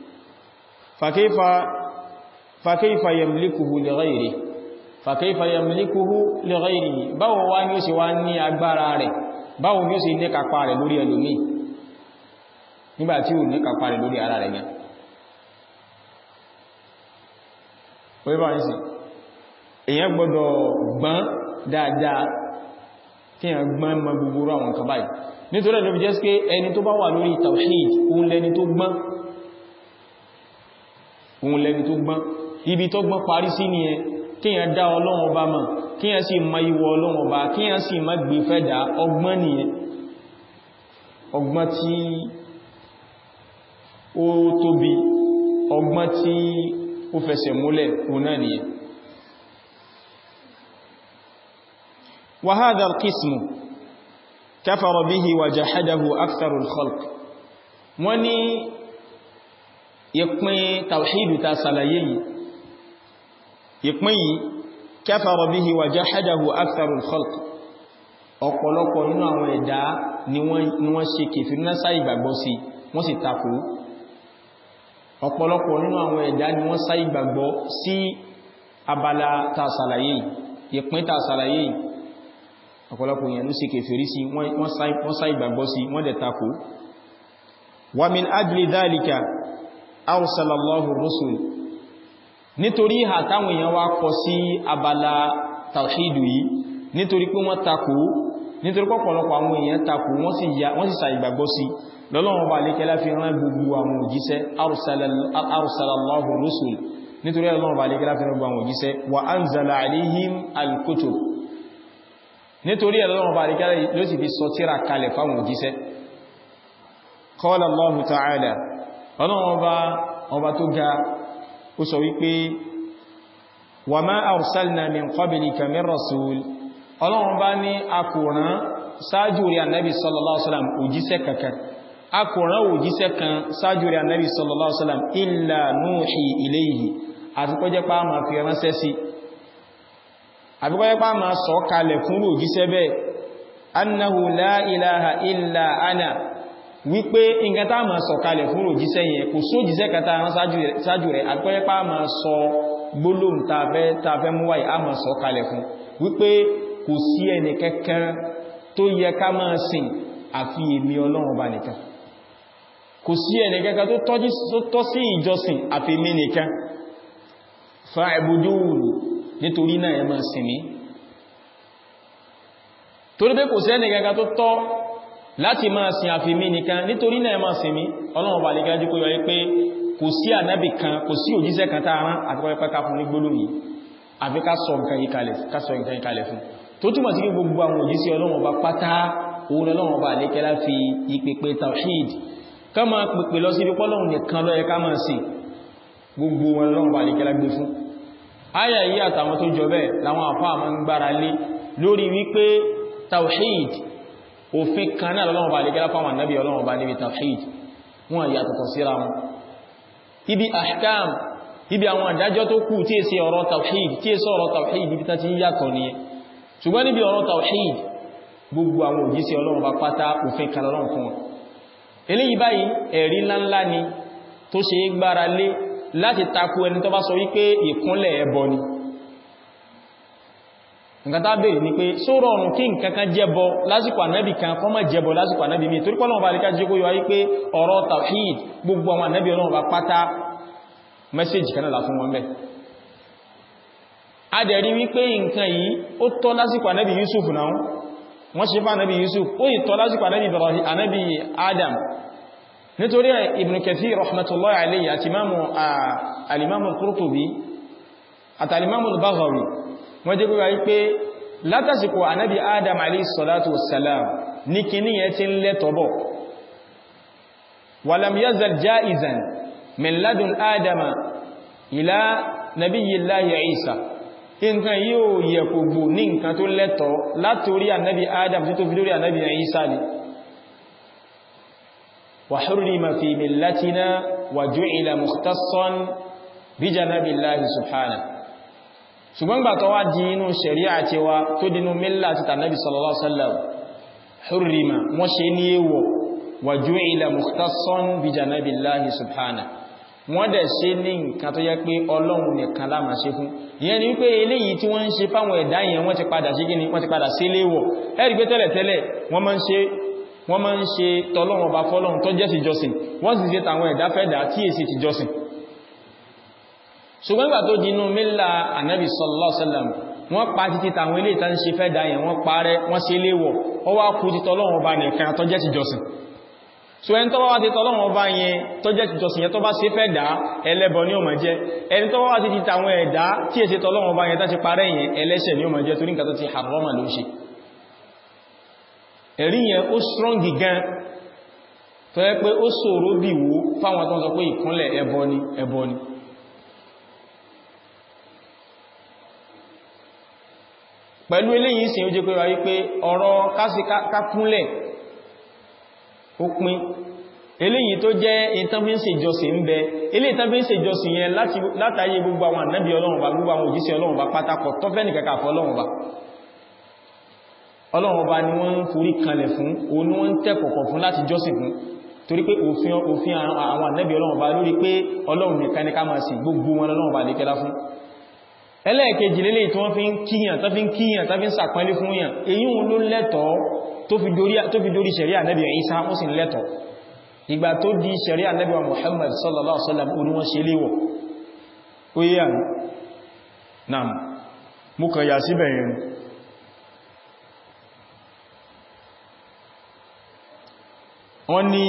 fàkífà yamlikuhu li ghayrihi fàkífà yamlikuhu li ghayrihi báwo wá ní ó sì wá ní agbára rẹ̀ báwo ní ó sì ní kápá rẹ̀ lórí ẹlòmí nígbàtí ò ní kápá rẹ̀ lórí ara rẹ̀ gan orí bá ní sí èyàn gbọ́dọ̀ gbọ́n dáadáa kí èyàn gbọ́n mọ gbogbo àwọn kan báyìí nítorí ẹ̀lọ́bí jẹ́ pé ẹni tó bá wà lórí tawhid òun lẹni tó gbọ́n òun lẹni tó gbọ́n ibi tó gbọ́n parí sí ni ẹ kíyàn dá ọlọ́run ọba mọ̀ kíyàn sì mọ ìwọ ọlọ́run ọba kíyàn sì má gbé fẹ́dà ọgbọ́n nìyẹn ọgbọ́n tí ó tóbi ọgbọ́n tí ó fẹsẹ̀ múlẹ̀ òun náà nìyẹn wa hadha al-qismu kafara bihi wa jahadahu aktharu al-khalq wọ́n ní ìpín tàwíìdù ta sàlàyé yìí ìpín yìí kafara bihi wa jahadahu aktharu al-khalq ọ̀pọ̀lọpọ̀ nínú àwọn ẹ̀dá ni wọ́n ṣe kèfèrí náà sáì gbàgbọ́ sí wọ́n sì takò ọ̀pọ̀lọpọ̀ nínú àwọn ẹ̀dá ni wọ́n sáì gbàgbọ́ sí abala ta sàlàyé ìpín ta sàlàyé ọ̀pọ̀lọpọ̀ èèyàn ló ṣe kèfèrí sí wọ́n sáì gbàgbọ́ sí wọ́n dẹ̀ takò wa min ajli dhalika arsalallahu rusul nítorí ìhà táwọn èèyàn wá kọ sí abala tawhidu yìí nítorí pé wọ́n takò nítorí pọ̀pọ̀lọpọ̀ àwọn èèyàn takò wọ́n sì sa ìgbàgbọ́ sí lọ́lọ́wọ́n bá lékẹ́lá fi rán gbogbo àwọn òjíṣẹ́ arsalallahu rusul nítorí lọ́lọ́wọ́n bá lékẹ́lá fi rán gbogbo àwọn òjíṣẹ́ wa anzala alayhim al-kutub nítorí lọ́lọ́wọ́n bá lékẹ́lá ló sì fi sọ tírà kalẹ̀ fáwọn òjíṣẹ́ qala Allahu ta'ala ọlọ́wọ́n bá ọba tó ga ó sọ wípé wa ma arsalna min qablika min rasul ọlọ́run bá ní akùnrán sáájú rí annabi sallallahu alaihi wasallam òjíṣẹ́ kankan akùnrán òjíṣẹ́ kan sáájú rí annabi sallallahu alaihi wasallam illa nuhi ilayhi àfikọ́jẹ́ pá ma fi ránṣẹ́ sí àfikọ́jẹ́ pá ma sọ kalẹ̀ fún òjíṣẹ́ bẹ́ẹ̀ annahu la ilaha illa ana wípé nǹkan tá ma sọ kalẹ̀ fún òjíṣẹ́ yẹn kò sójíṣẹ́ kata rán sáájú rẹ̀ àfikọ́jẹ́ pá ma sọ gbólóhùn tàfẹ́ mú wáyé a ma sọ kalẹ̀ fún wípé kò sí ẹni kankan tó yẹ ká máa sìn àfi èmi ọlọ́run ọba nìkan kò sí ẹni kankan tó tọ́ sí ìjọsìn àfi èmi nìkan fa'budun nítorí náà ẹ máa sìn mí torí pé kò sí ẹni kankan tó tọ́ láti máa sìn àfi èmi nìkan nítorí náà ẹ máa sìn mí ọlọ́run ọba nìkan jú kó yọ pé kò sí ànábì kan kò sí òjíṣẹ́ kan tá a rán àti pẹ́pẹ́ ká fún ní gbólóhùn yìí àfi ká sọ nǹkan yìí kalẹ̀ fún tó túnmọ̀ sí gbogbo àwọn òjíṣẹ́ Ọlọ́run Ọba pátá òun Ọlọ́run Ọba àlékẹ́lá fi ìpèpè tawhid ká máa pèpè lọ sí ibi pọ́lọ́run nìkan ló yẹ ká máa sìn gbogbo wọn Ọlọ́run Ọba àlékẹ́lá gbé fún áyà yìí àtàwọn tó jọ bẹ́ẹ̀ láwọn àfáà máa ń gbára lé lórí wípé tawhid òfin kan náà Ọlọ́run Ọba àlékẹ́lá fáwọn ànábì Ọlọ́run Ọba níbi tawhid wọn yàtọ̀tọ̀ síra wọn ibi ahkam ibi àwọn àdájọ́ tó kù tí è sí ọ̀rọ̀ tawhid tí è sọ ọ̀rọ̀ tawhid ibi tán ti yàtọ̀ nìyẹn ṣùgbọ́n níbi ọ̀rọ̀ tawhid gbogbo àwọn òjíṣẹ́ ọlọ́run bá pátá òfin kan lọ́rùn fún wọn eléyìí báyìí ẹ̀rí ńláńlá ni tó ṣe é gbára lé láti takú ẹni tó bá sọ wípé ìkúnlẹ̀ ẹbọ ni nǹkan tá bèèrè ni pé só rọrùn kí nǹkan kan jẹbọ lásìkò ànábì kan kọ́ mọ́ jẹbọ lásìkò ànábì mi torí pọ́lọ́run bá lè ká jẹ́ kó yọ wípé ọ̀rọ̀ tawhid gbogbo àwọn ànábì ọlọ́run bá pátá mẹ́sẹ̀jì kan náà fún wọn bẹ́ẹ̀ a dẹ̀ rí wípé nǹkan yìí ó tọ́ lásìkò ànábì Yusuf náà wọ́n ṣe fún ànábì Yusuf ó yìí tọ́ lásìkò ànábì Ibrahim ànábì Adam nítorí Ibn Kathir rahmatullahi alayhi àti alimamu Qurtubi àti alimamu Baghawi wọ́n jẹ́ gbogbo wípé látàsìkò ànábì Adam alayhi salatu wassalam ní kíní yẹn ti ń lẹ́tọ̀bọ̀ walam yazal jaizan min ladun adama ila nabiyyillahi isa nǹkan yóò yẹ kò gbò ní nǹkan tó lẹ́tọ̀ látorí ànábì adam tó tó fi lórí ànábì isa ni wa hurrima fi millatina wa ju'ila mukhtassan bí janabillahi subhanahu ṣùgbọ́n gbà tó wá di inú ṣẹ̀ríà ti wa tó dínú mílá ti tànàbí sallallahu alaihi wasallam hurrima wọ́n ṣe ní èwọ̀ wa ju'ila mukhtassan bi janabillahi subhanahu wọ́n dẹ̀ ṣe ní nǹkan tó yẹ pé ọlọ́run nìkan la máa ṣe fún ìyẹn ni wípé eléyìí tí wọ́n ń ṣe fáwọn ẹ̀dá yẹn wọ́n ti padà ṣe gíní wọ́n ti padà sí léwọ̀ ẹ̀rí pé tẹ́lẹ̀tẹ́lẹ̀ wọ́n máa ń ṣe wọ́n máa ń ṣe tọ́lọ́run ọba fọ́lọ́run tó jẹ́ ti jọsìn wọ́n sì ṣe tàwọn ẹ̀dá fẹ́dà tí èsì ti jọsìn ṣùgbọ́n ìgbà tó dínú mílà ànábì sallallahu alaihi wasallam wọ́n pa títí tàwọn ilé ìtàn ṣe fẹ́ dáyẹ̀ wọ́n parẹ́ wọ́n ṣe léwọ̀ ó wá kú títọ́ Ọlọ́run ọba nìkan tó jẹ́ ti jọsìn so ẹni tó bá wá títọ́ Ọlọ́run ọba yẹn tó jẹ́ ti jọsìn yẹn tó bá ṣe fẹ́ dá ẹlẹ́bọ ní ó máa jẹ́ ẹni tó bá wá títí tàwọn ẹ̀dá tí èsì tọ́lọ́run ọba yẹn tó ti parẹ́ yẹn ẹlẹ́ṣẹ̀ ní ó máa jẹ́ torí nǹkan tó ti harọ́mà ló ṣe ẹ̀rí yẹn ó strong gan tó yẹ pé ó ṣòro bí wo fáwọn tó ń sọ pé ìkúnlẹ̀ ẹbọ ni ẹbọ ni pẹ̀lú eléyìí sí ó jẹ́ pé wáyé pé ọ̀rọ̀ kákúnlẹ̀ ó pín eléyìí tó jẹ́ ìtànfíǹsì ìjọsìn ń bẹ ilé ìtànfíǹsì ìjọsìn yẹn látàyé gbogbo àwọn ànábì ọlọ́run bá gbogbo àwọn òjíṣẹ́ ọlọ́run bá pátákọ̀ tó fẹ́ nìkẹ́kà fọ́ ọlọ́run bá ọlọ́run bá ni wọ́n ń forí kanlẹ̀ fún òun ni wọ́n ń tẹ́kọ̀kọ̀ fún láti jọ́sìn fún torí pé òfin òfin àwọn ànábì ọlọ́run bá lórí pé ọlọ́run nìkan ní ká máa sìn gbogbo wọn ọlọ́run bá lè kẹ́lá fún ẹlẹ́ẹ̀kejì lélẹ̀ tí wọ́n fi ń kíyàn tó fi ń kíyàn tó fi ń sàpẹ́lé fún yàn èyí wọn ló lẹ́tọ̀ọ́ tó fi dórí ṣẹ̀rí ànẹ́bì Ìsá ó sì lẹ́tọ̀ọ́ ìgbà tó di ṣẹ̀rí ànẹ́bì wa Muhammad sallallahu alaihi wasallam orí wọn ṣe léwọ̀ ó yé àmì náà mú kàn yà síbẹ̀ yẹn wọ́n ní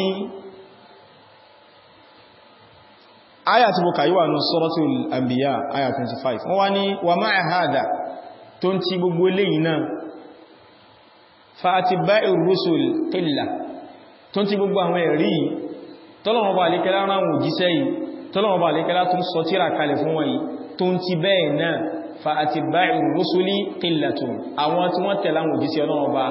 aya tí bukà yíwà ní suratul anbiya aya 25 wọ́n wá ní wa ma'a hadha tó ń ti gbogbo eléyìí náà fa atba'ir rusul qilla tó ń ti gbogbo àwọn ẹ̀rí tọ́lọ̀wọ́ bá alékẹ́lá ránwò jíṣẹ́ yìí tọ́lọ̀wọ́ bá alékẹ́lá tó ń sọ tíra kalẹ̀ fún wọ́n yìí tó ń ti bẹ́ẹ̀ náà fa atba'ir rusuli qillatun àwọn tí wọ́n tẹ̀lá àwọn òjíṣẹ́ ọlọ́wọ́ bá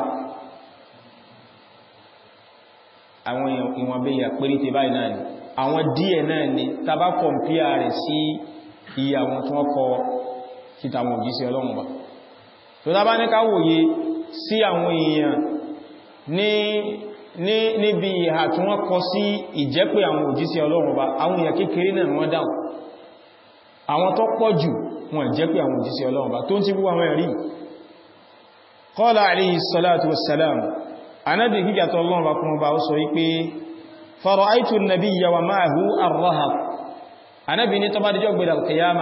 àwọn ìwọ̀n bẹ́yà péréte báyìí náà ni àwọn díẹ̀ náà ni tàbá kọmpíà rẹ̀ sí iye àwọn tí wọ́n kọ títàwọn òjíṣẹ́ ọlọ́run bá tó tàbá ní ká wòye sí àwọn èèyàn ní níbi ìhà tí wọ́n kọ sí ìjẹ́pẹ̀ àwọn òjíṣẹ́ ọlọ́run bá àwọn èèyàn kékeré náà wọ́n dáhùn àwọn tó pọ̀ jù wọ́n jẹ́pẹ̀ àwọn òjíṣẹ́ ọlọ́run bá tó ń ti bú àwọn ẹ̀rí qala alayhi salatu wassalam anábì gígàtọ̀ ọlọ́run bá kún bá ó sọ wípé فرأيت النبي ومعه الرهب أنا بني تبا دجو غبل القيامة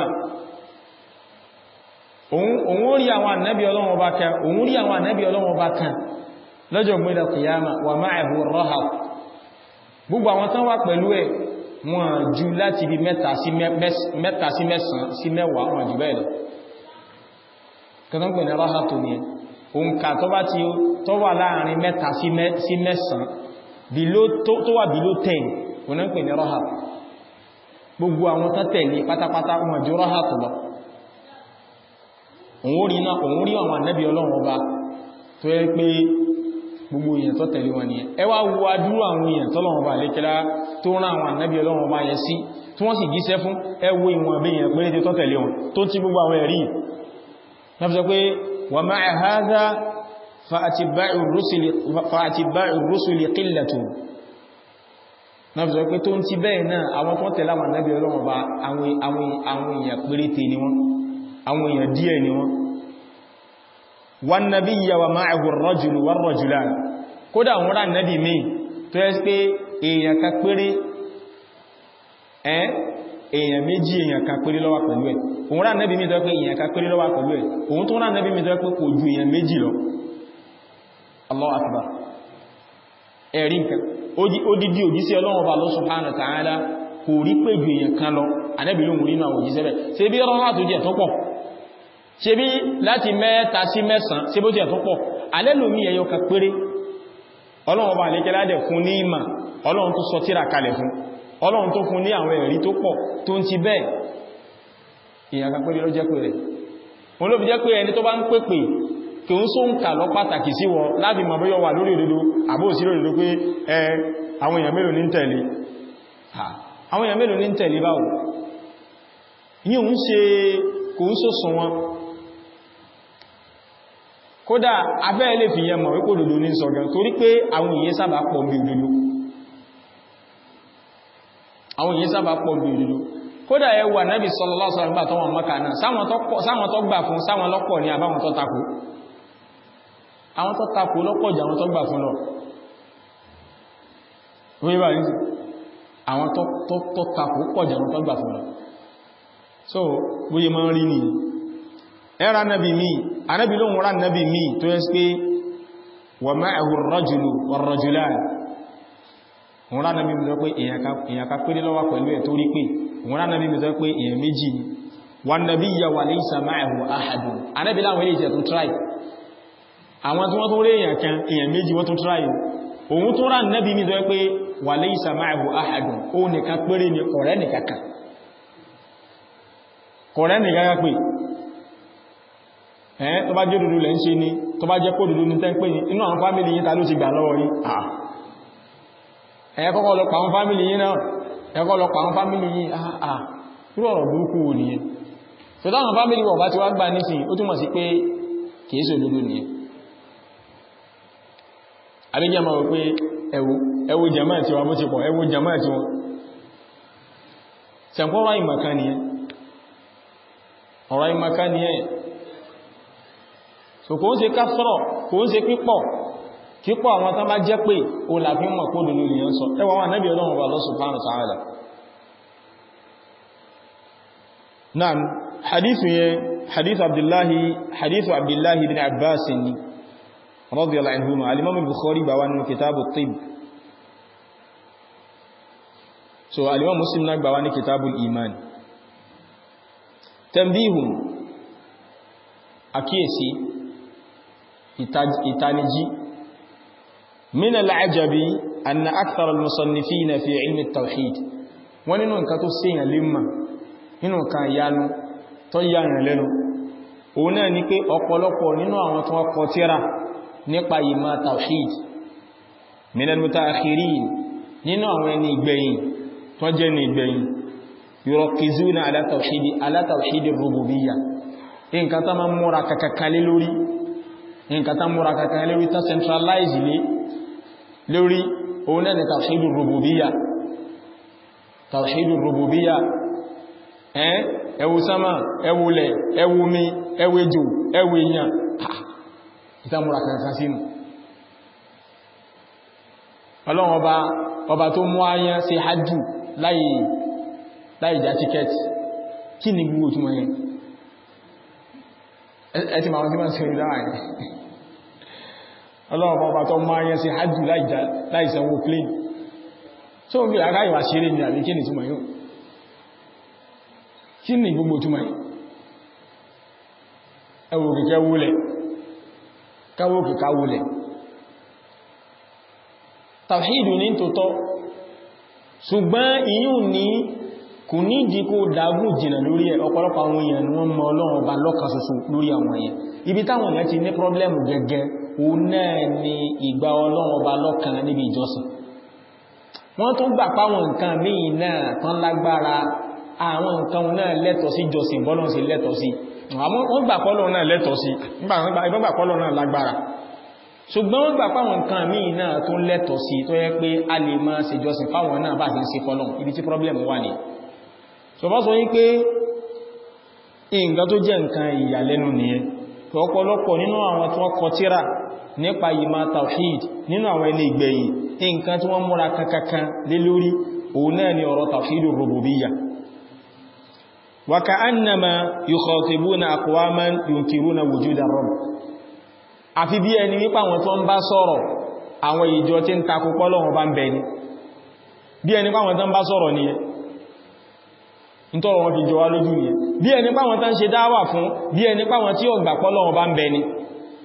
òun rí àwọn ànábì Ọlọ́run ọba kan òun rí àwọn ànábì Ọlọ́run ọba kan lọ́jọ́ gbé al-qiyama wa ma'ahu ar-rahab gbogbo àwọn tán wà pẹ̀lú ẹ̀ wọ́n jù láti bí mẹ́ta sí mẹ́sàn sí mẹ́wàá wọ́n jù bẹ́ẹ̀ lọ kẹtàn pẹ̀lú rahab tó ní òǹkà tó bá ti tó wà láàrin mẹ́ta sí mẹ́sàn tó wà bíló 10 wọ́n ń pè ní rahab gbogbo àwọn tó tẹ̀lé pátápátá wọn jù rahab lọ òun rí náà òun rí àwọn ànábì ọlọ́run ọba tó yẹ pé gbogbo èèyàn tó tẹ̀lé wọn nìyẹn ẹ wá wo adúrú àwọn èèyàn tọ́lọ́run ọba lékẹ́lá tó rán àwọn ànábì ọlọ́run ọba yẹn sí tí wọ́n sì jíṣẹ́ fún ẹ wo ìwọ̀n bí èèyàn pé tó tẹ̀lé wọn tó ti gbogbo àwọn ẹ̀rí náà fi sọ pé wa ma'a hadha fa'atiba'u rusuli qillatun náà fi sọ pé tó ń ti bẹ́ẹ̀ náà àwọn tó tẹ̀lé àwọn ànábì ọlọ́run ọba àwọn èèyàn péréte ni wọ́n àwọn èèyàn díẹ̀ ni wọ́n wan nabiyya wa ma'ahu ar-rajulu war-rajulan kódà wọ́n rán nábì mi tó yẹ́ pé èèyàn kan péré ẹ́ èèyàn méjì èèyàn kan péré ló wà pẹ̀lú ẹ̀ òun rán nábì mi tó yẹ́ pé èèyàn kan péré ló wà pẹ̀lú ẹ̀ òun tó rán nábì mi tó yẹ́ pé kò ju èèyàn méjì lọ Allahu akbar ẹ̀rí nǹkan odidi òjíṣẹ́ Ọlọ́run Ọba Allah subhanahu wa ta'ala kò rí pé ju èèyàn kan lọ ànẹ́bì ló mú nínú àwọn òjíṣẹ́ bẹ̀ ṣe bí rọ́rọ́ tó jẹ́ tó pọ̀ ṣe bí láti mẹ́ta sí mẹ́sàn ṣe bó jẹ́ tó pọ̀ alẹ́lòmí ẹyọ kan péré Ọlọ́run bá lékẹ́ ládẹ̀ fún ní ìmà ọlọ́run tó sọ tírà kalẹ̀ fún ọlọ́run tó fún ní àwọn ẹ̀rí tó pọ̀ tó ń ti bẹ́ẹ̀ èèyàn kan pẹ́lú lọ́jẹ́ pé rẹ̀ wọn ló fi jẹ́ pé ẹni tó bá ń pèpè kí ń só ń kà lọ pàtàkì sí wọ láti mọ̀ bóyọ wà lórí òdodo àbó sí lórí òdodo pé ẹ àwọn èèyàn mélòó ní ń tẹ̀lé àwọn èèyàn mélòó ní ń tẹ̀lé báwo yíò ń ṣe kò ń só sùn wọn kódà abẹ́ lè fi yẹn mọ̀ wípò òdodo ní sọ̀gán torí pé àwọn èèyàn sábà pọ̀ bí òdodo àwọn èèyàn sábà pọ̀ bí òdodo kódà ẹ wà Nábì sallallahu alaihi wasallam tó wọn Mákà náà sáwọn tó gbà fún sáwọn lọ́pọ̀ ní àbáwọn tó takò àwọn tó takò lọ́pọ̀ jù àwọn tó gbà fún lọ wíwá ní àwọn tó takò pọ̀ jù àwọn tó gbà fún lọ so bóyẹ máa ń rí ní ẹra nábi mi anábi lóhun rán nábi mi tó yẹ́ pé wà ma'ahu ar-rajulu war-rajulan wọ́n rán nábi mi tó pé èyàn ká péré lọ́wọ́ pẹ̀lú ẹ̀ tó rí pé wọ́n rán nábi mi tó pé èyàn méjì ni wà nábi yà wà laysa ma'ahu ahadun anábi láwọn ilé ìjẹ̀ tó tráì àwọn tí wọ́n tó rí èyàn kan èyàn méjì wọ́n tó tráì òun tó rán nábi mi tó pé wà laysa ma'ahu ahadun ó nìkan péré ni ọ̀rẹ́ nìkan kan kọ̀rẹ́ nìkan kan pé ẹ́ tó bá jẹ́ òdòdó lẹ́ ń ṣe ní tó bá jẹ́ kó òdòdó ní tẹ́ǹpé ní inú àwọn fámílì yín ta ló ti gbà lọ́wọ́ yín ẹ̀ kọ́kọ́ lọ pa àwọn fámílì yín náà ẹ̀kọ́ lọ pa àwọn fámílì yín àà irú ọ̀rọ̀ burúkú wò nìyẹn tó táwọn fámílì wọ̀ bá ti wá gbà nísìn ó túnmọ̀ sí pé kìí ṣe òdòdó nìyẹn àbíjẹ́ máa wò pé ẹwù ẹwù jàmáà tí wọn bó ti pọ̀ ẹwù jàmáà tí wọn sẹ̀kọ́rọ̀ ìmọ̀kan nìyẹn ọ̀rọ̀ ìmọ̀kan nìyẹn so kò ń ṣe kásọ̀rọ̀ kò ń ṣe pípọ̀ kípọ̀ àwọn tán bá jẹ́ pé o làfí mọ̀ kó lòlò lè yán sọ ẹwà wọn náàbí ọlọ́run wà lọ́sùn fánà sàárà náà hadithu yẹn hadithu abdullahi hadithu abdullahi bin abbas ni radiyallahu anhuma al-imam al-bukhari bá wà nínú kitabu tib so al-imam muslim náà gbà wà ní kitabu iman tambihun àkíyèsí ìtanijí min al'ajabi anna akthar al-musannifina fi ilmi at-tawhid wọ́n nínú nǹkan tó ṣèyàn limma nínú nǹkan yanu tó yàrin lẹ́nu òun náà ni pé ọ̀pọ̀lọpọ̀ nínú àwọn tó kọ tírà nípa ìmá tawhid min al-mutaakhirin nínú àwọn ẹni ìgbẹ̀yìn tó jẹ́ ní ìgbẹ̀yìn yuraqizuna ala tawhid ala tawhid ar-rububiyyah nǹkan tá máa múra kàkàkalé lórí nǹkan tá múra kàkàkalé lórí tá centralize lé lórí òun náà ni tawhidur rububiyya tawhidur rububiyya ẹ́n ẹwù sámà ẹwùlẹ̀ ẹwùmí ẹwẹ́jò ẹwẹ́yàn ìta múra kàkà sínú ọlọ́run ọba ọba tó mú ayán sí hajjù láì já tíkẹ́ẹ̀tì kí ni gbogbo túnmọ̀ yẹn ẹ̀tí ma wọ́n tí wọ́n sí orí láàrin ọlọ́run ọba tó máa yẹn sí hajjú láìsanwó plane tó ń bí ara ìwà ṣeré ní àbí kí ni túnmọ̀ yóò kí ni gbogbo túnmọ̀ yìí ẹwò kìkẹ́ wúlẹ̀ káwó kìká wúlẹ̀ tàwíìdù ní tòótọ́ ṣùgbọ́n ìyún ní kò ní ìdí kó dágún jìnà lórí ẹ̀ ọ̀pọ̀lọpọ̀ àwọn èèyàn ni wọ́n mọ ọlọ́run ọba lọ́kan ṣoṣo lórí àwọn èèyàn ibi táwọn èèyàn ti ní pọ́blẹ́mù gẹ́gẹ́ o náà ni ìgbà ọlọ́run ọba lọ́kan níbi ìjọsìn wọ́n tún gbà páwọn nǹkan míì náà tán lágbára àwọn nǹkan náà lẹ́tọ̀ sí jọsìn bọ́lọ́n sí lẹ́tọ̀ sí wọ́n gbà pọ́lọ́ náà lẹ́tọ̀ sí ìbọn gbà pọ́lọ́ náà lágbára ṣùgbọ́n wọ́n gbà páwọn nǹkan míì náà tún lẹ́tọ̀ sí tó yẹ pé a lè máa ṣe jọsìn fáwọn náà bá ti ń ṣe fọ́lọ́n ibi tí pọ́blẹ́mù wà ní ṣọ̀bá sọ yí pé nǹkan tó jẹ́ nǹkan ìyàlẹ́nu nìyẹn tó ọ̀pọ̀lọpọ̀ nínú àwọn tí wọ́n kọ tírà nípa ìmá tawhid nínú àwọn ilé ìgbẹ̀yìn nǹkan tí wọ́n múra kankankan lé lórí òun náà ni ọ̀rọ̀ tawhidur rububiyya wa ka'annama yukhatibuna aqwaman yunkiruna wujuda rabb àfi bí ẹni wípa àwọn tó ń bá sọ̀rọ̀ àwọn ìjọ tí ń takò pọ́lọ́wọ́n bá ń bẹ ni bí ẹni pàwọn tó ń bá sọ̀rọ̀ nìyẹn nítọ́rọ wọn fi jọ wá lójú ní bí ẹni páwọn tán ṣe dáwà fún bí ẹni páwọn tí ó gbà pọ́lọ́wọ́ bá ń bẹ ni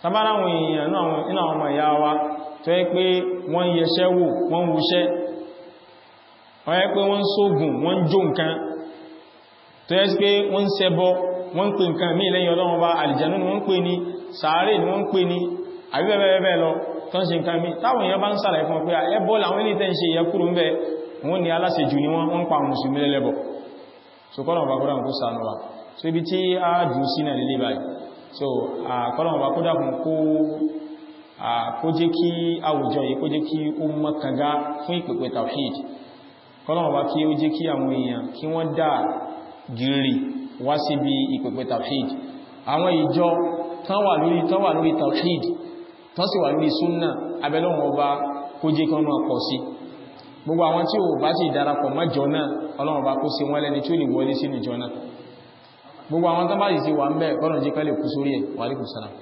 tàbáráwọn èèyàn nínú àwọn ọmọ ìyá wa tó yẹ pé wọ́n yẹṣẹ́ wò wọ́n wúṣẹ́ wọ́n yẹ pé wọ́n sógun wọ́n jó nǹkan tó yẹ pé wọ́n ṣẹbọ wọ́n pè nǹkan mí lẹ́yìn ọlọ́run bá àlìjẹ̀nú ni wọ́n pè ní sàárè ni wọ́n pè ní àbíbẹ̀bẹ̀bẹ̀ lọ tó ń ṣe nǹkan mí táwọn èèyàn bá ń sàlàyé fún pé ẹbọ làwọn ilé tẹ́ ń ṣe ìyẹ kúrò ń bẹ wọ́n ni aláṣejù ni wọ́n ń pa mùsùlùmí lẹ́lẹ́bọ̀ so kọ́lọ̀ bá kúrò kó sànú wa so ibi tí a jù sí náà lílé báyìí so kọ́lọ̀ bá kó dákun kó jẹ́ kí àwùjọ yìí kó jẹ́ kí ó mọ́kànga fún ìpèpè tawhid kọ́lọ̀ bá kí ó jẹ́ kí àwọn èèyàn kí wọ́n dá gírí wá síbi ìpèpè tawhid àwọn ìjọ tán wà lórí tán wà lórí tawhid tán sì wà lórí súnnà abẹ́lọ́wọ̀n ọba kó jẹ́ kí wọ́n máa pọ̀ sí gbogbo àwọn tí ó bá ti darapọ̀ mọ́jọ náà ọlọ́run bá kó sí wọ́n lẹ́ni tí ó lè wọlé sínú ìjọ náà gbogbo àwọn tán bá sì ti wà ń bẹ́ ọ̀nà jẹ́ kálẹ̀ kú sórí ẹ̀ wà lẹ́kùn sára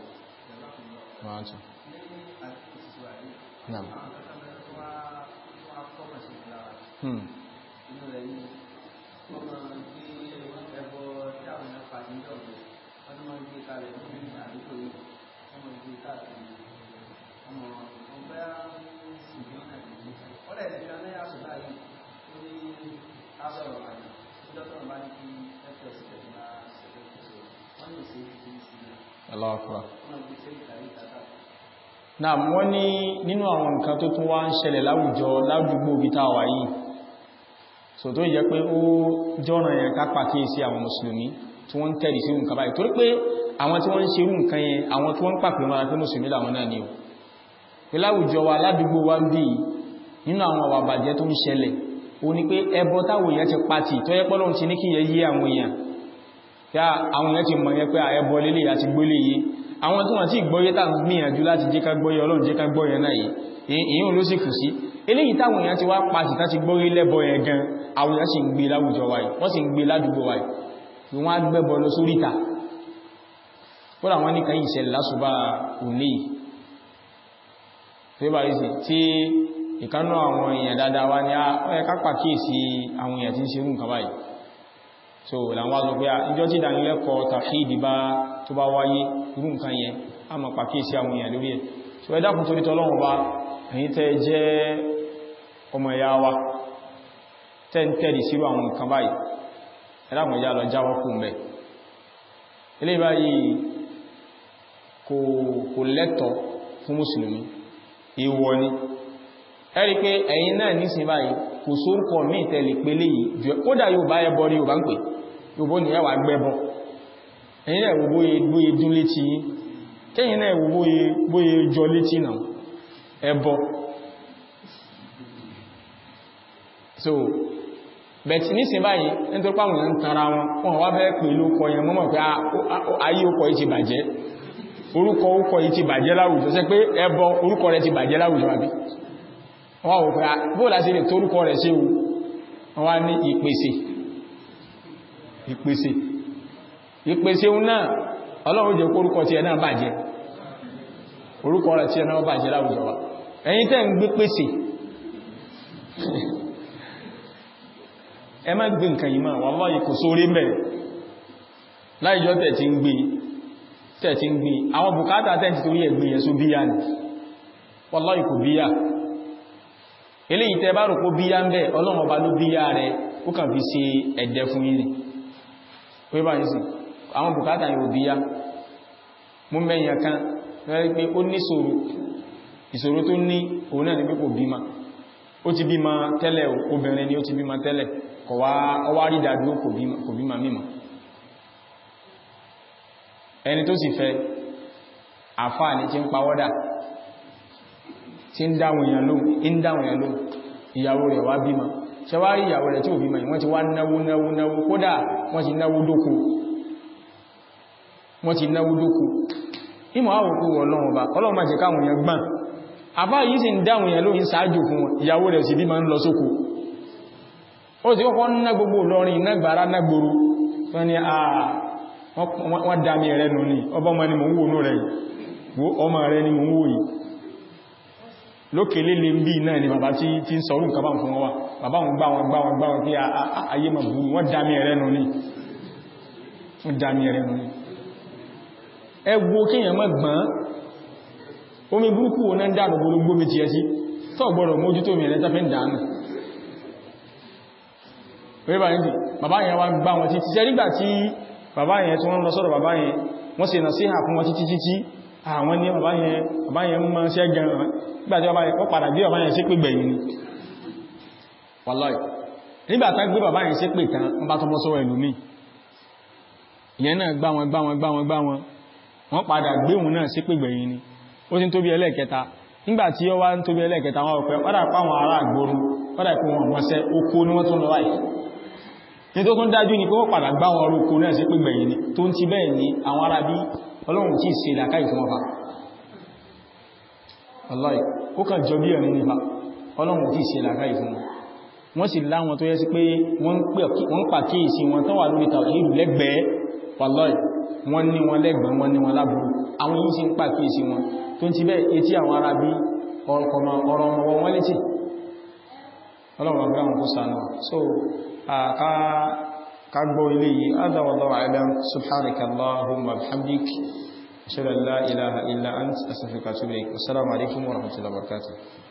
Hmm. Aláàkùrá. Náà wọ́n ní nínú àwọn nǹkan tó tún wá ń ṣẹlẹ̀ láwùjọ láwùjúgbò bí tá wà yìí. So tó yẹ pé ó jọ́nà yẹn ká pàkíyèsí àwọn Mùsùlùmí tí wọ́n ń tẹ̀lé sí nǹkan báyìí. Torí pé àwọn tí wọ́n ń ṣerú nǹkan yẹn, àwọn tí wọ́n ń pàpè mọ́ra pé Mùsùlùmí làwọn náà ni o. Pé láwùjọ wa ládùúgbò wa ń bí nínú àwọn àwà bàjẹ́ tó ń ṣẹlẹ̀, ó ní pé ẹbọ táwọn èèyàn ti pàtì tó yẹ pọ́lọ́run ti ní kí yẹ yé àwọn èèyàn kí àwọn èèyàn ti mọ̀ yẹn pé àẹbọ lélẹ̀ àti gbólé yìí àwọn tí wọ́n ti gbọ́yé tàà gbìyànjú láti jẹ́ ká gbọ́yé ọlọ́run jẹ́ ká gbọ́yé náà yìí èyí ló sì kù sí eléyìí táwọn èèyàn ti wá pàtì tàti gbọ́yé lẹ́bọ yẹn gan àwọn èèyàn sì ń gbé láwùjọ wa yìí wọ́n sì ń gbé ládùúgbò wa yìí wọ́n á gbẹ́bọ lọ sórí ìta kódà wọ́n ní kàyí ìṣẹ̀lẹ̀ lásùbà òní tí ìkánú àwọn èèyàn dáadáa wá ní ọ̀yẹ́ ká pàkíyèsí àwọn èèyàn tí ń ṣerú nǹkan báyìí so làwọn wá sọ pé ìjọ tí ìdánilẹ́kọ̀ọ́ tàfíìdì bá tó bá wáyé irú nǹkan yẹn a mọ̀ pàkíyèsí àwọn èèyàn lórí ẹ̀ so ẹ dákun torí tọ́lọ́run bá ẹ̀yin tẹ́ jẹ́ ọmọ ẹ̀yà wa tẹ́ ń tẹ́rì sírú àwọn nǹkan báyìí ẹ dákun ẹjá lọ jáwọ́ kú mẹ́ ilé báyìí kò lẹ́tọ̀ fún mùsùlùmí èèwọ̀ ni ẹ rí pé ẹ̀yin náà nísìn báyìí kò sórúkọ míì tẹ́lẹ̀ pé léyìí jù kódà yóò bá ẹbọ rí Yorùbá ń pè Yorùbá ní ẹwà gbẹ́bọ ẹ̀yin náà bóyé dún létí yín kẹ́yìn náà bóyé jọ létí náà ẹbọ so bẹ̀tì nísìn báyìí nítorí pàwọn èèyàn ń tara wọn wọn wá fẹ́ pè lókọ yẹn mọ́mọ̀ pé ayé okọ̀ yìí ti bàjẹ́ orúkọ orúkọ yìí ti bàjẹ́ láwùjọ ṣé pé ẹbọ orúkọ rẹ̀ ti bàjẹ́ láwùjọ àbí wọ́n wò pé bóòlá sí lè torúkọ rẹ̀ sí wọ́n wá ní ìpèsè ìpèsè ìpèsè un náà ọlọ́run jẹ́ kórúkọ tí ẹ náà bàjẹ́ orúkọ rẹ̀ tí ẹ náà bàjẹ́ láwùjọ wa ẹ̀yin tẹ́ ń gbé pèsè ẹ má gbé nǹkan yìí máa wallahi kò sórí mẹ́ láìjọ́ tẹ̀ tí ń gbé tẹ̀ tí ń gbé àwọn bùkátà tẹ́ ti torí ẹ̀gbìn yẹn só bíyà ní wallahi kò bíyà eléyìí tẹ́ bá rò kó bíyá ń bẹ́ ọlọ́run ọba ló bíyá rẹ̀ ó kàn fi ṣe ẹ̀dẹ̀ fún yìí pé báyìí sí àwọn bùkátà yóò bíyá mú mẹ́yìn kan rẹ̀ pé ó ní ìṣòro ìṣòro tó ní òun náà ni pé kò bímá ó ti bímá tẹ́lẹ̀ obìnrin ni ó ti bímá tẹ́lẹ̀ kọ̀ wá ọwá rí dàdúró kò bímá mímọ̀ ẹni tó sì fẹ́ àfáà ní tí ń pawọ́dà tí ń dáwọn èèyàn lóhun ń dáwọn èèyàn lóhun ìyàwó rẹ̀ wá bímọ ṣe wá rí ìyàwó rẹ̀ tí ò bímọ wọ́n ti wá náwó náwó náwó kódà wọ́n ti náwó dókù wọ́n ti náwó dókù ìmọ̀ àwòkú ọlọ́run bá ọlọ́run má jẹ́ káwọn èèyàn gbọ́n àbá yìí sì ń dáwọn èèyàn lóhun ṣáájú fún wọn ìyàwó rẹ̀ sì bímọ ń lọ sóko ó sì kọ́kọ́ ná gbogbo lọrin iná gbàrá ná gbòrò wọ́n ni wọ́n dá mi rẹ̀ nù ní ọba ọmọ ni mò ń wò nú rẹ̀ ọmọ rẹ̀ ni mò ń wò yìí lókè lélé bí náà ni bàbá tí tí ń sọ̀rọ̀ nǹkan bá fún wọn wá bàbá wọn gbá wọn gbá wọn gbá wọn kí ayé ma bú wọ́n dámí ẹ̀rẹ́ nù ní wọ́n dámí ẹ̀rẹ́ nù ní ẹgbó kíyàn mọ́ gbọ́n omi burúkú wọn ń dànù gbogbo mi ti ẹ sí tó gbọ́dọ̀ mójútó mi ẹ̀lẹ́ta fẹ́ ń dànù wíwá ní bàbá yẹn wá gbá wọn títí ṣe nígbà tí bàbá yẹn tí wọ́n lọ sọ́dọ̀ bàbá yẹn wọ́n sì nà sí hà fún wọn títí títí àwọn ní bàbá yẹn bàbá yẹn mọ́ ṣẹ́ gan nígbàtí bàbá yẹn padà gbé bàbá yẹn sí pé gbẹ̀yìn ni wàláì nígbàtí gbé bàbá yẹn sí pé tán wọ́n bá tọ́mọ́ sọ́wọ́ ẹ̀lú mi ìyẹn náà gbá wọn gbá wọn gbá wọn gbá wọn wọ́n padà gbé òun náà sí pé gbẹ̀yìn ni ó ti ń tóbi ẹlẹ́ẹ̀kẹta nígbàtí ó wá ń tóbi ẹlẹ́ẹ̀kẹta wọn ọ̀pẹ́ padà páwọn ará àgbòrú padà pé wọn mọ́sẹ́ oko ni wọ́n tún lọ láì ní tó tún dájú ní pé wọ́n padà gbá wọn orúkọ náà sí pé gbẹ̀yìn ni tó ń ti bẹ́ẹ̀ ni àwọn ará bí ọlọ́run tí ìṣe ìlàkáì fún ọba ọlọ́ì ó kàn jọ bí ẹ̀rin nípa ọlọ́run tí ìṣe ìlàkáì fún wọn wọ́n sì láwọn tó yẹ sí pé wọ́n pàkíyèsí wọn tó wà lórí tàwíìlú lẹ́gbẹ̀ẹ́ wàlọ́ì wọ́n ní wọn lẹ́gbẹ̀ẹ́ wọ́n ní wọn lábúrú àwọn yìí sì ń pàkíyèsí wọn tó ń ti bẹ́ẹ̀ etí àwọn ará bí ọ̀rọ̀ ọmọ wọn létí ọlọ́run ọgbẹ́ àwọn kó sànà so ká gbọ́ ilé yìí adha wallahu a'lam subhanaka allahumma bihamdik ashhadu an la ilaha illa ant astaghfiruka wa atubu ilayk assalamu alaikum wa rahmatullahi wa barakatuh